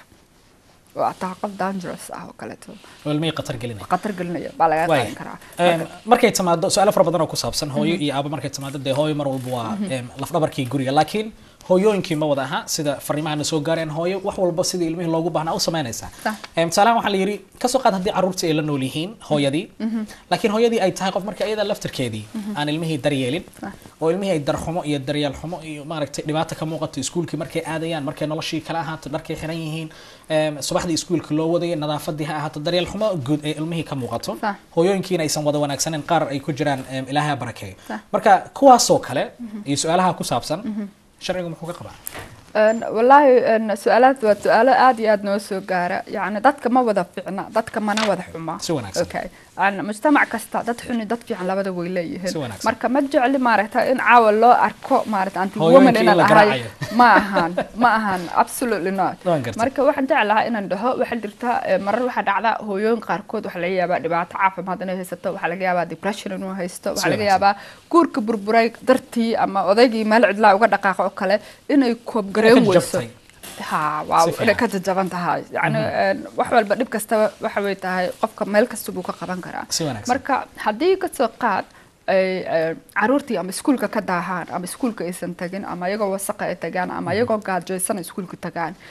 oo aad tahay qof dangerous ah oo kaleeto oo ilmihii qatar gelinaya khatar gelinaya baa lagaa Waay. qaadin karaa Em, markay timaado su-aalo fara badan oo ku saabsan hooyo iyo aabo markay timaado dee hooyo mar walba waa em, lafdhabarkii guriga laakiin hooyooyinkii ma wada aha sida fariimahana soo gaareen hooyo wax walba sidii ilmihii loogu baahnaa u samaynaysaa Sax. Em, tusaalahan waxaa la yidhi kasoo qaad haddii caruurtii ay la nool yihiin hooyadii laakiin hooyadii ay tahay qof marka iyada laftarkeedii aan ilmihii daryeelin oo ilmihii ay darxumo iyo daryeel xumo iyo maaragtay dhibaata ka muuqato iskuulkii markay aadayaan markay noloshii kala ahaato dharkay xiran yihiin em, subaxdii iskuulka loo wadayay nadaafadii ha ahaato daryeel xumo guud ee ilmihii ka muuqato Sax. hooyooyinkiina aysan wada wanaagsaneyn qaar ay ku jiraan em, ilaahay ha barakeeyo Sax. marka kuwaasoo kale iyo su-aalaha ku saabsan sharcigu muxuu ka qabaa Een, wallaahi een, su-aalaad waa su-aalo aad iyo aad noo soo gaara yacni dadka ma wada ficna dadka mana wada xuma Si wanaagsan. okay Een, mujtamac kasta dad xuni dad fiican labada way leeyihiin Si wanaagsan. marka ma jecli maaragta in caawa loo arko maaragta anti Hooyooyinka woman in inaan la ahay garaacayo. ma ahan ma ahan absolutely not Waan gartay. marka waxaan jeclahaa inaan dhaho waxaa jirta eh, marar waxaa dhacda hooyooyin qaarkood waxaa laga yaabaa dhibaato caafimaad inay haysato waxaa laga yaabaa depression inuu haysto waxaa laga wanaagsan. yaabaa guurka burburay dartii ama odaygii meel cidlaa uga dhaqaaqo oo kale inay koobgareyn Ka weyso jabtay. ha waa Si inay ka fiican. jajaban tahay yani een, wax walba dhib kastaba waxa way tahay qofka meel kasta buu ka qaban karaa Si wanaagsan. marka haddii kasoo qaad ay ay caruurtii ama iskuulka ka daahaan ama iskuulka aysan tagin ama iyagoo wasaqa ay tagaan ama iyagoo gaajaysan ay iskuulka tagaan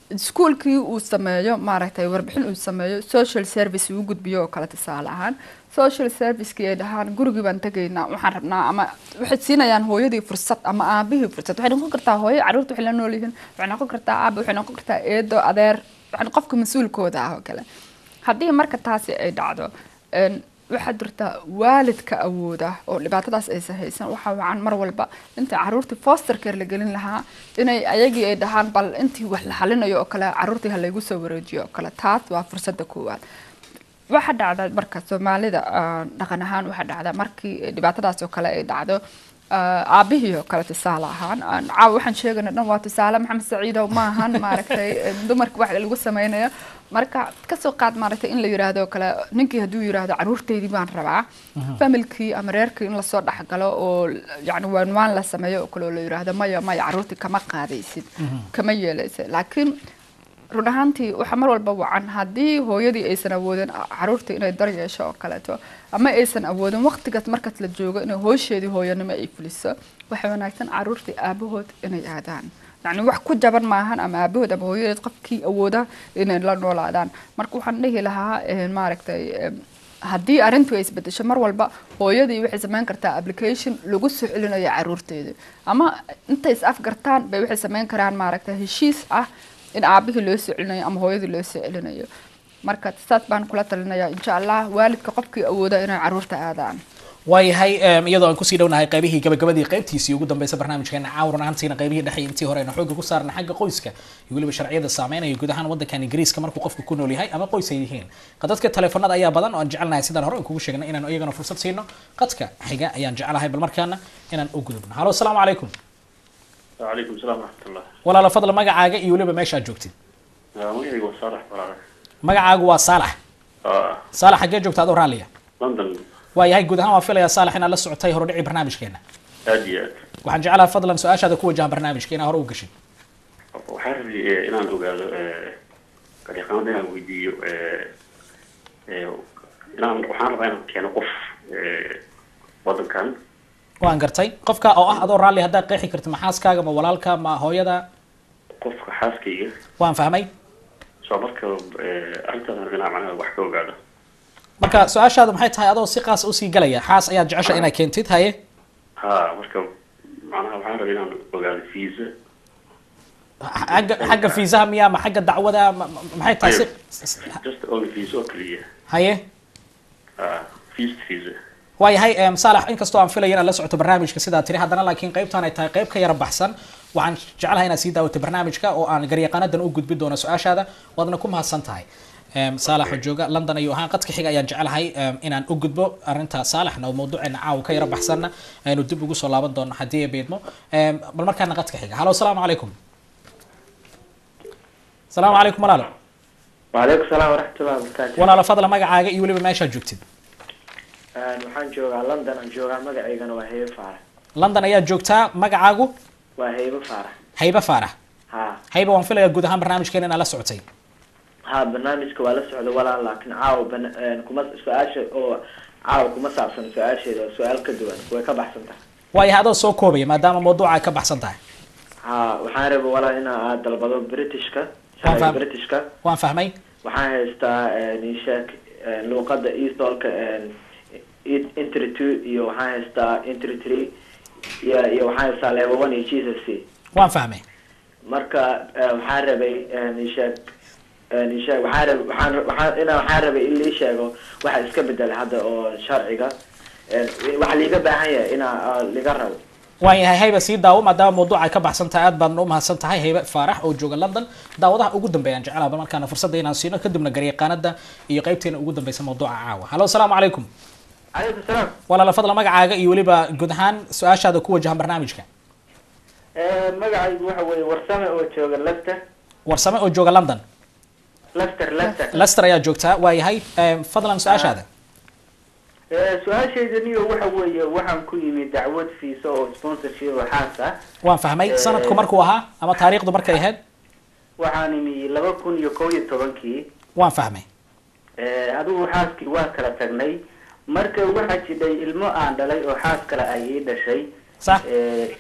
iskuolkii uu sameeyo maaragtay warbixin uu sameeyo social service uu gudbiyo oo kale tusaale ahaan social servicekii ay dhahaan gurigii baan tegaynaa waxaan rabnaa ama waxay siinayaan hooyadii fursad ama aabihii fursad waxay noqon kartaa hooyo caruurta waxay la nool yihiin waxay noqon kartaa aaba waxay noqon kartaa eedo adeer waxay qofka mas-uulkooda ah oo kale haddii marka taasi ay dhacdo een, waxaa jirta waalidka awooda oo dhibaatadaas aysan haysan waxaa wacan mar walba inta caruurtii foster care la gelin lahaa inay ayagii ay dhahaan bal intii wax la xalinayo oo kale caruurtii ha laygu soo wareejiyo oo kale taas waa fursada koowaad waxa dhacda marka soomaalida ah, dhaqan ahaan waxa dhacda markii dhibaatadaas oo kale ay dhacdo ah, aabihii oo kale tusaale ahaan aan caawa waxaan sheegayna dhan waa tusaale maxamed saciidow maahan maaragtay eh, dumarka wax lagu sameynayo marka kasoo qaad maaragtay in la yiraahdo oo kale ninkii hadduu yiraahdo caruurteydii baan rabaa familkii ama reerkii in lasoo dhexgalo oo yani waanwaan la sameeyo oo kale oo la yiraahdo maya maya caruurtii kama qaadaysid kama yeelaysid laakiin run ahaantii waxaa mar walba wacan haddii hooyadii aysan awoodin caruurta inay dar yeesho oo kaleeto ama aysan awoodin waqtigaas markaas la joogo inay hoosheedii hooyanimo ay fuliso waxay wanaagsan caruurtii aabahood inay aadaan yacni wax ku jaban maahan ama aabahood ama hooyadeed qofkii awooda inay la noolaadaan marka waxaan dhihi lahaa eh, maaragtay eh, haddii arrintu ay isbedesho mar walba hooyadii waxay samayn kartaa application lagu soo celinayo caruurteeda ama intay is afgartaan bay waxay samayn karaan maaragtay heshiis ah in aabihii loo soo celinayo ama hooyadii loo soo celinayo marka saas baan kula talinayaa insha allah waalidka qofkii awooda inay caruurta aadaan waayahay em, iyadoo aan kusii dhownahay qaybihii gabagabadii qaybtiisii ugu dambeysa barnaamijkeena caawran ahaantiina qaybihii dhexe intii hore aynu xooga ku saarna xagga qoyska iyo weliba sharciyada saameynaya guud ahaan waddankan ingiriiska markuu qofku ku nool yahay ama qoys ay yihiin qadadka teleefanada ayaa badan oo aan jecelnahay sidaan hore aan kugu sheegnay inaanu iyagana fursad siino qadka xiga ayaan jecelahay bal markaana inaan u gudubno halo asalaamu calaykum وعليكم السلام ورحمة الله walaalo fadla magacaaga iyo weliba meesha aad joogtid magacaygu waa saalax walaale magacaagu waa saalax aa saalax xaggee joogta adoo raalliya london waayahay guud ahaan waa filayaa saalax inaad la socotay horudhici barnaamijkeena aad iyo aad waxaan jecelahay fadlan su-aashaada ku wajahan barnaamijka inaa hore u gashid waxaan rabay eh, inaan ogaado eh, garyaqaanada inaan weydiiyo eh, eh, inaan waxaan rabaa inaan keeno qof eh, wadankan waan gartay qofka oo ah adoo raalli haddaad qeexi karta ma xaaskaaga ma walaalka ma hooyada qofka xaaskayga waan fahmay soo marka eh, arrintaas aan rabay inaan macnaha wax ka ogaado marka su-aashaadu maxay tahay adoo si qaas usii galaya xaas ayaad jecesha inaad keentid haye ha marka macnaha waxaan rabay inaan ogaado visa xagga xagga fiisaha miya ma xagga dacwada ma- ma- maxay tahay si just only visa oo keliya haye ha visa visa waayahay em, saalax inkastoo aan filaya inaad la socoto barnaamijka sidaa tiri haddana laakiin qaybtaan ay tahay qayb ka yara baxsan waxaan jeclahay inaad sii daawato barnaamijka oo aan garyaqaanadan u gudbin doono su-aashaada waadna ku mahadsan tahay Em, saalax oo jooga london ayuu ahaan qadka xiga ayaan jeclahay em, inaan u gudbo arrinta saalaxna oo mawduuceena caawa ka yara baxsanna aynu dib ugu soo laaban doono haddii ay beedmo Em, bal markaana qadka xiga halo asalaamu calaykum asalaamu calaykum walaalo وعليكم السلام ورحمة الله وبركاته walaalo fadla magacaaga iyo weliba meeshaad joogtid Een, waxaan joogaa london aan joogaa magacaygana waa heybe faarax london ayaad joogtaa magacaagu waa heybe faarax haybe faarax ha haybe waan filayaa guud ahaan barnaamijkeena inaad la socotay ha barnaamijka waa la socda walaal laakiin caawa bana- een, kuma su-aasha oo caawa kuma saabsan su-aasheeda waa su-aal ka duwan way ka baxsan tahay waayahay adoo soo koobaya maadaama mawduuca ay ka baxsan tahay ha waxaan raba walaal inaa aad dalbado britishka Waan sharciga fahmay. britishka waan fahmay waxaan haystaa nishaak luuqada eastolka entry two iyo waxaan haystaa entry three iyo iyo waxaan haystaa level one iyo jesus c waan fahmay marka eh, waxaan rabay nishaag nishaag waxaan rabay waxaan waxaan inaa waxaan rabay in lii sheego waxa iska bedela hadda oo sharciga Eh, waxa liiga baahan yahay inaa ah, liga rabo waayahay haybe sii daawo maadaama mawduuca ay ka baxsan tahay aad baadna u mahadsan tahay haybe faarax oo jooga london daawadaha ugu dambeeya aan jecelaha bal markaana fursadda inaan siino kadibna garyaqaanada iyo qaybteena ugu dambeysa mawduuca caawa halo asalaamu calaykum calaykum salaam walaala fadla magacaaga iyo weliba guud ahaan su-aashaada ku wajahan barnaamijka magacaygu waxa weeye warsame oo jooga lester warsame oo jooga london lester lester lester ayaa joogtaa waayahay em, fadlan su-aashaada su-aashayda niyo waxa weeye waxaan ku yimid dacwad fiisa oo sponsorship oo xaas ah waan fahmay Eh, sanadku markuu ahaa ama taariikhdu markay ahayd waxaan imi laba kun iyo kow iyo tobankii waan fahmay Eh, adigu xaaskii waa kala tagnay marka waxaa jidhay ilmo aan dhalay oo xaas kale ay ii dhashay sax Eh,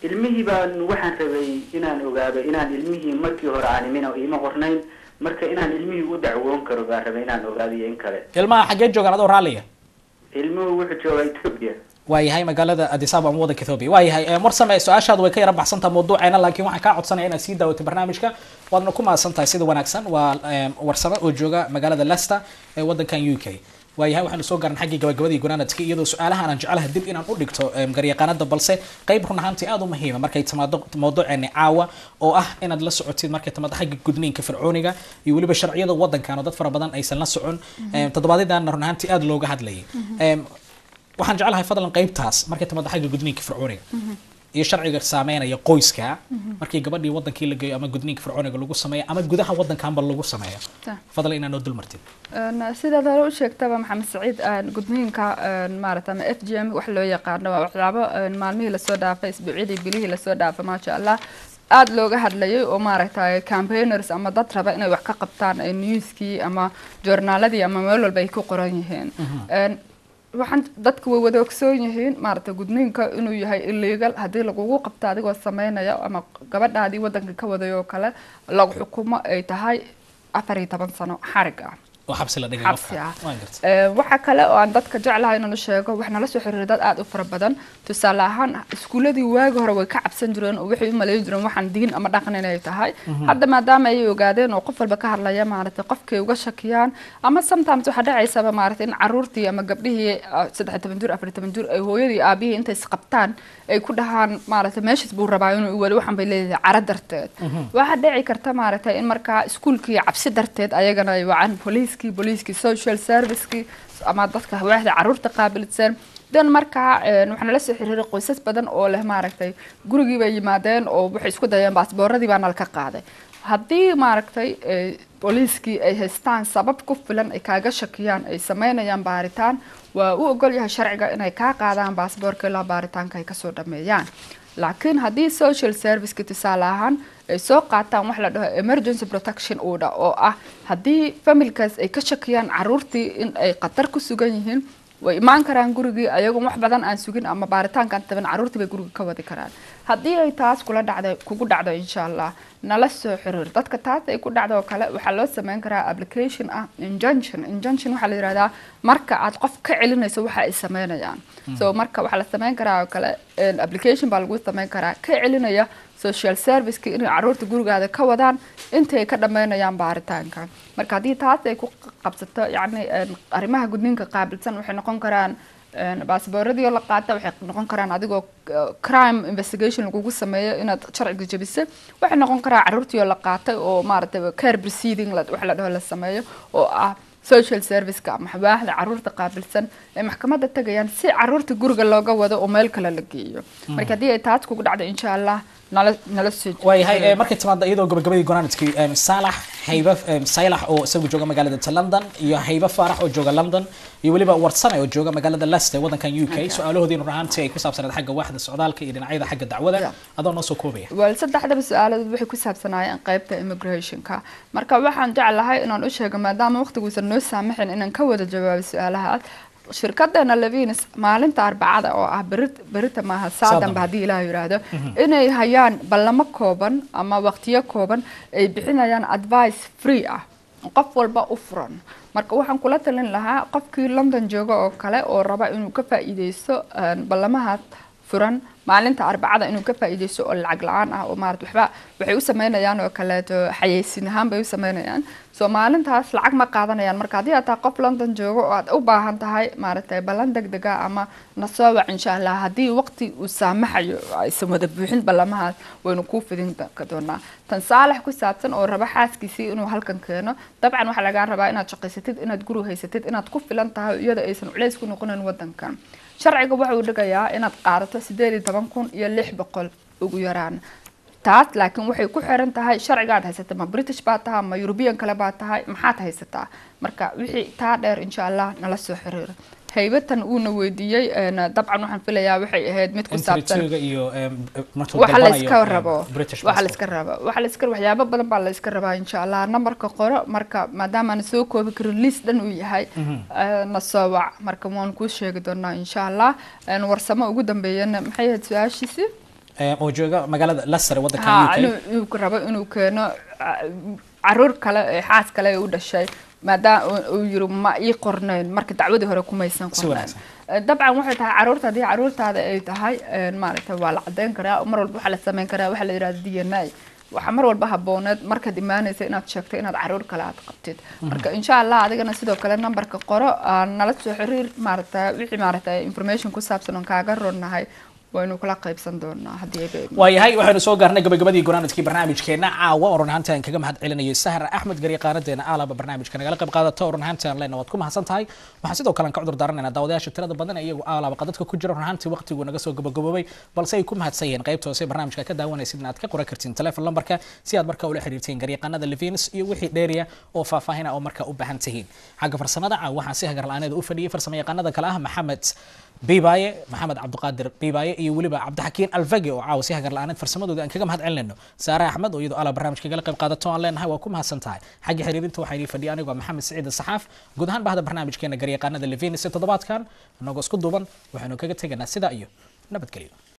ilmihii baan waxaan rabay inaan ogaado inaan ilmihii markii hore aan imin ima qornayn marka inaan ilmihii u dacwoon karo baan rabay inaan ogaado iyo in kale ilmaha xaggee joogaan adoo raalliya ilmuhu wuxuu joogaa ethiopia waayahay magaalada addis ababa ama waddanka ethiopia waayahay eh, marsame su-aashaadu way ka yara baxsantaha mawduuceena laakiin waxaan kaa codsanaya inaad sii daawatay barnaamijka waadna ku mahadsan tahay sida wanaagsan waa eh, warsame oo jooga magaalada leicester ee waddankan u k waayahay waxaanu soo gaarnay xaggii gabagabadii gunaanadka iyadoo su-aalahan aan jeclaha dib inaan u dhigto em, garyaqaanada balse qayb run ahaantii aada u muhiima markay timaado mawduuceeni caawa oo ah inaad la socotid markay timaado xagga gudniinka fircooniga iyo weliba sharciyada waddankan oo dad fara badan aysan la socon Em, toddobaadyadaana run ahaantii aada looga hadlayay Em, waxaan jeclahay fadlan qaybtaas markay timaado xagga gudniinka fircooniga iyo sharciga saameynaya qoyska markii gabadhii wadankii la geeyo ama gudniinka fircooniga lagu sameeyo ama gudaha wadankanba lagu sameeyo Ta. fadlan inaad noo dul martid Een, sidaad hore u sheegtaba maxamed saciid een, gudniinka een, maarata ama f g m wax loo yaqaano waa waxyaabo een, maalmihii lasoo dhaafay isbuucyadii bilihii lasoo dhaafay maasha allah aada looga hadlayay oo maaragtay campaigners ama dad raba inay wax ka qabtaan ee newskii ama joornaaladii ama meel walba ay ku qoran yihiin Een, waxaan dadku way wada ogsoon yihiin maaragtay gudniinka inuu yahay illegal haddii lagugu qabto adigoo sameynaya ama gabadhaadii wadanka ka waday oo kale lagu xukumo ay tahay afar iyo toban sano xarig ah oo xabsi la dhigay xabsi qofka ah waan gartay Ee, waxaa kale oo aan dadka jeclahay inaan u sheego wax nala soo xiriiray dad aada u fara badan tusaale ahaan iskuuladii waagi hore way ka cabsan jireen oo waxay u malayn jireen waxaan diin ama dhaqan inay tahay hadda maadaama ay ogaadeen oo qof walba ka hadlaya maaragtay qofkay uga shakiyaan ama sometimes waxaa dhacaysaba maaragtay in caruurtii ama gabdhihii ah, saddex iyo toban jir afar iyo toban jir ay hooyadii aabihii intay isqabtaan ay ku dhahaan maaragtay meeshaas buu rabaa inuu wali waxaan bay leedahay cara darteed waxaa dhici karta maaragtay in markaa iskuulkii cabsi darteed ayagana ay wacaan booliiskii booliiskii social servicekii ama dadka waaxda caruurta qaabilsan dan markaa een, waxaa nala soo xiriiray qoysas badan oo leh maaragtay gurigii bay yimaadeen oo waxay isku dayeen baasbooradii baa nalka qaaday haddii maaragtay eh, booliiskii ay haystaan sabab ku filan ay kaaga shakiyaan ay sameynayaan baaritaan waa u ogol yahay sharciga inay kaa qaadaan baasboorka ilaa baaritaanka ay kasoo dhameeyaan laakiin haddii social serviceka tusaale ahaan ay soo qaataan wax la dhaho emergency protection order oo ah haddii familkaas ay ka shakiyaan caruurtii in ay khatar ku sugan yihiin way imaan karaan gurigii ayagoon wax badan aan sugin ama baaritaankaan taban caruurtii bay guriga ka wadi karaan haddii ay taas kula dhacdo kugu dhacdo insha allah nala soo xiriir dadka taas ay ku dhacdo oo kale waxaa loo sameyn karaa application ah injunction injunction waxaa la yihahdaa marka aad qof ka celinayso waxa ay sameynayaan so marka waxaa la sameyn karaa oo kale een, application baa lagu sameyn karaa ka celinaya social serviceka inay caruurta gurigaada ka wadaan inta ay ka dhameynayaan baaritaanka marka haddii taas ay ku qabsato yacni een, arrimaha gudniinka qaabilsan waxay noqon karaan een, baasbooradii oo la qaata waxay noqon karaan adigoo uh, crime investigation lagugu sameeyo inaad sharciga jebisay waxay noqon karaa caruurtii oo la qaatay oo maaragtay care proceeding la- wax la dhaho la sameeyo oo ah social serviceka ama waaxda caruurta qaabilsan ee maxkamadda tagayaan si caruurta guriga looga wado oo meel kale la geeyo marka haddii ay taas kugu dhacdo insha allah nala nala soo waayahay eh, markay timaado iyadoo gabagabadii gunaanadkii em, saalax hayba em, saylax oo isagu jooga magaalada ta london iyo hayba faarax oo jooga london iyo weliba warsame oo jooga magaalada leicester waddankan u k su-aalahoodiina run ahaantii ay ku saabsaneed xagga waaxda socdaalka iyo dhinacyada xagga dacwada Yeah. adoo noo soo koobaya wal saddexdaba su-aaladood waxay ku saabsanaayeen qaybta immigrationka marka waxaan jeclahay inaan u sheego maadaama waqtiguusan noo saamaxin inaan ka wada jawaabo su-aalahaas shirkadeena levinis maalinta arbacada oo ah berit berita maaha saadanba haddii ilaah yiraahdo inay hayaan ballamo kooban ama waqtiyo kooban ay bixinayaan advice free ah qof walba u furan marka waxaan kula talin lahaa qofkii london jooga oo kale oo raba inuu ka faa'iideysto een, ballamahaas furan maalinta arbacada inuu ka faa'iideysto oo lacag la-aan ah oo maarata waxba waxay u sameynayaan oo kaleeto xayeysiin ahaan bay u sameynayaan so maalintaas lacag ma qaadanayaan marka haddii aad tahay qof london joogo oo aad u baahan tahay maaragtay ballan deg dega ama nasoo wac insha allah haddii waqti uu saamaxayo aysan wada buuxin ballamahaas waynu kuu fidin do- doonaa tan saalax ku saabsan oo raba xaaskiisii inuu halkan keeno dabcan waxaa lagaa rabaa inaad shaqaysatid inaad guri haysatid inaad ku filan tahay iyada aysan culays ku noqonayn wadankan sharciga waxa uu dhigayaa inaad qaadato sideed iyo toban kun iyo lix boqol ugu yaraan taas laakiin waxay ku xiran tahay sharciga aad haysata ma british baa tahay ma european kale baa tahay maxaad haysataa marka wixii taa dheer insha allah nala soo xiriira haybatan uuna weydiiyey een, dabcan waxaan filayaa waxay ahayd mid ku saabsan intriga iyo em, markuu waxa la dalbanayo, iska em, rabo British waxa la passport. iska rabo waxa la iska waxyaabo badan baa la iska rabaa insha allah nambarka qoro marka maadaama aan soo koobi karin list dhan uu yahay eh, na soo wac marka waan kuu sheegi doonaa insha allah Een, warsamo ugu dambeeyana maxay ahayd su-aashiisi Eh, oo jooga magaalada Leicester ee waddanka ha UK inuu inuu rabo inuu keeno ah, caruur kale ee xaas kale ee u dhashay maadaama uu- uu yiri ma ii qornayn marka dacwadii hore kumaysan Si qornayn wanaagsan. Eh, dabcan waxay tahay caruurta haddii caruurtaada ay tahay een, maaragtay waa la cadeyn karaa mar walba waxaa la sameyn karaa waxaa la yidhahda d n a waxaa mar walba habooneed markaad imaanaysa inaad sheegto inaad caruur kale aad qabtid marka insha allah adigana sidoo kale nambarka qoro aan nala soo xiriir maaragta wixii maaragta information ku saabsan oon kaaga ronnahay waynu kula qaybsan doonaa haddii ay ba- waayahay waxaynu soo gaarnay gabagabadii gunaanadkii barnaamijkeena caawa oo run ahaanti aan kaga mahad celinayay sahar axmed garyaqaanadeena aalaba barnaamijka nagala qayb qaadato oo run ahaanti aan leenahay waad ku mahadsan tahay waxaan sidoo kale aan ka cudur daaranaynaa daawadayaasha tirada badan ee iyagu aalaba qadadka ku jira run ahaanti waqtigu naga soo gabagaboobay balse ay ku mahadsan yihiin qaybta hoose ee barnaamijka ka daawanaysid inaad ka qoran kartiin telefon lambarka si aad markaa ula xiriirtiin garyaqaanada levins iyo wixii dheeriya oo faahfaahin ah oo markaa u baahan tihiin xagga farsamada caawa waxaan si hagar la-aaneeda u fadhiyay farsamo yaqaanada kale ah maxamed biibaye maxamed cabdiqaadir biibaye iyo weliba cabdixakiin alfage oo caawa si hagar la-aaneed farsamadooda aan kaga mahad celinayno saare axmed oo iyadoo ala barnaamijka kagala qayb qaadato aan leenahay waa ku mahadsan tahay xagga xiriirinta waxaa idin fadhiya anigoo maxamed siciid saxaaf guud ahaan bahda barnaamijkeena garyaqaanada levinis ee toddobaadkan inagoo isku duuban waxaynu kaga tegaynaa sidaa iyo nabadgelyo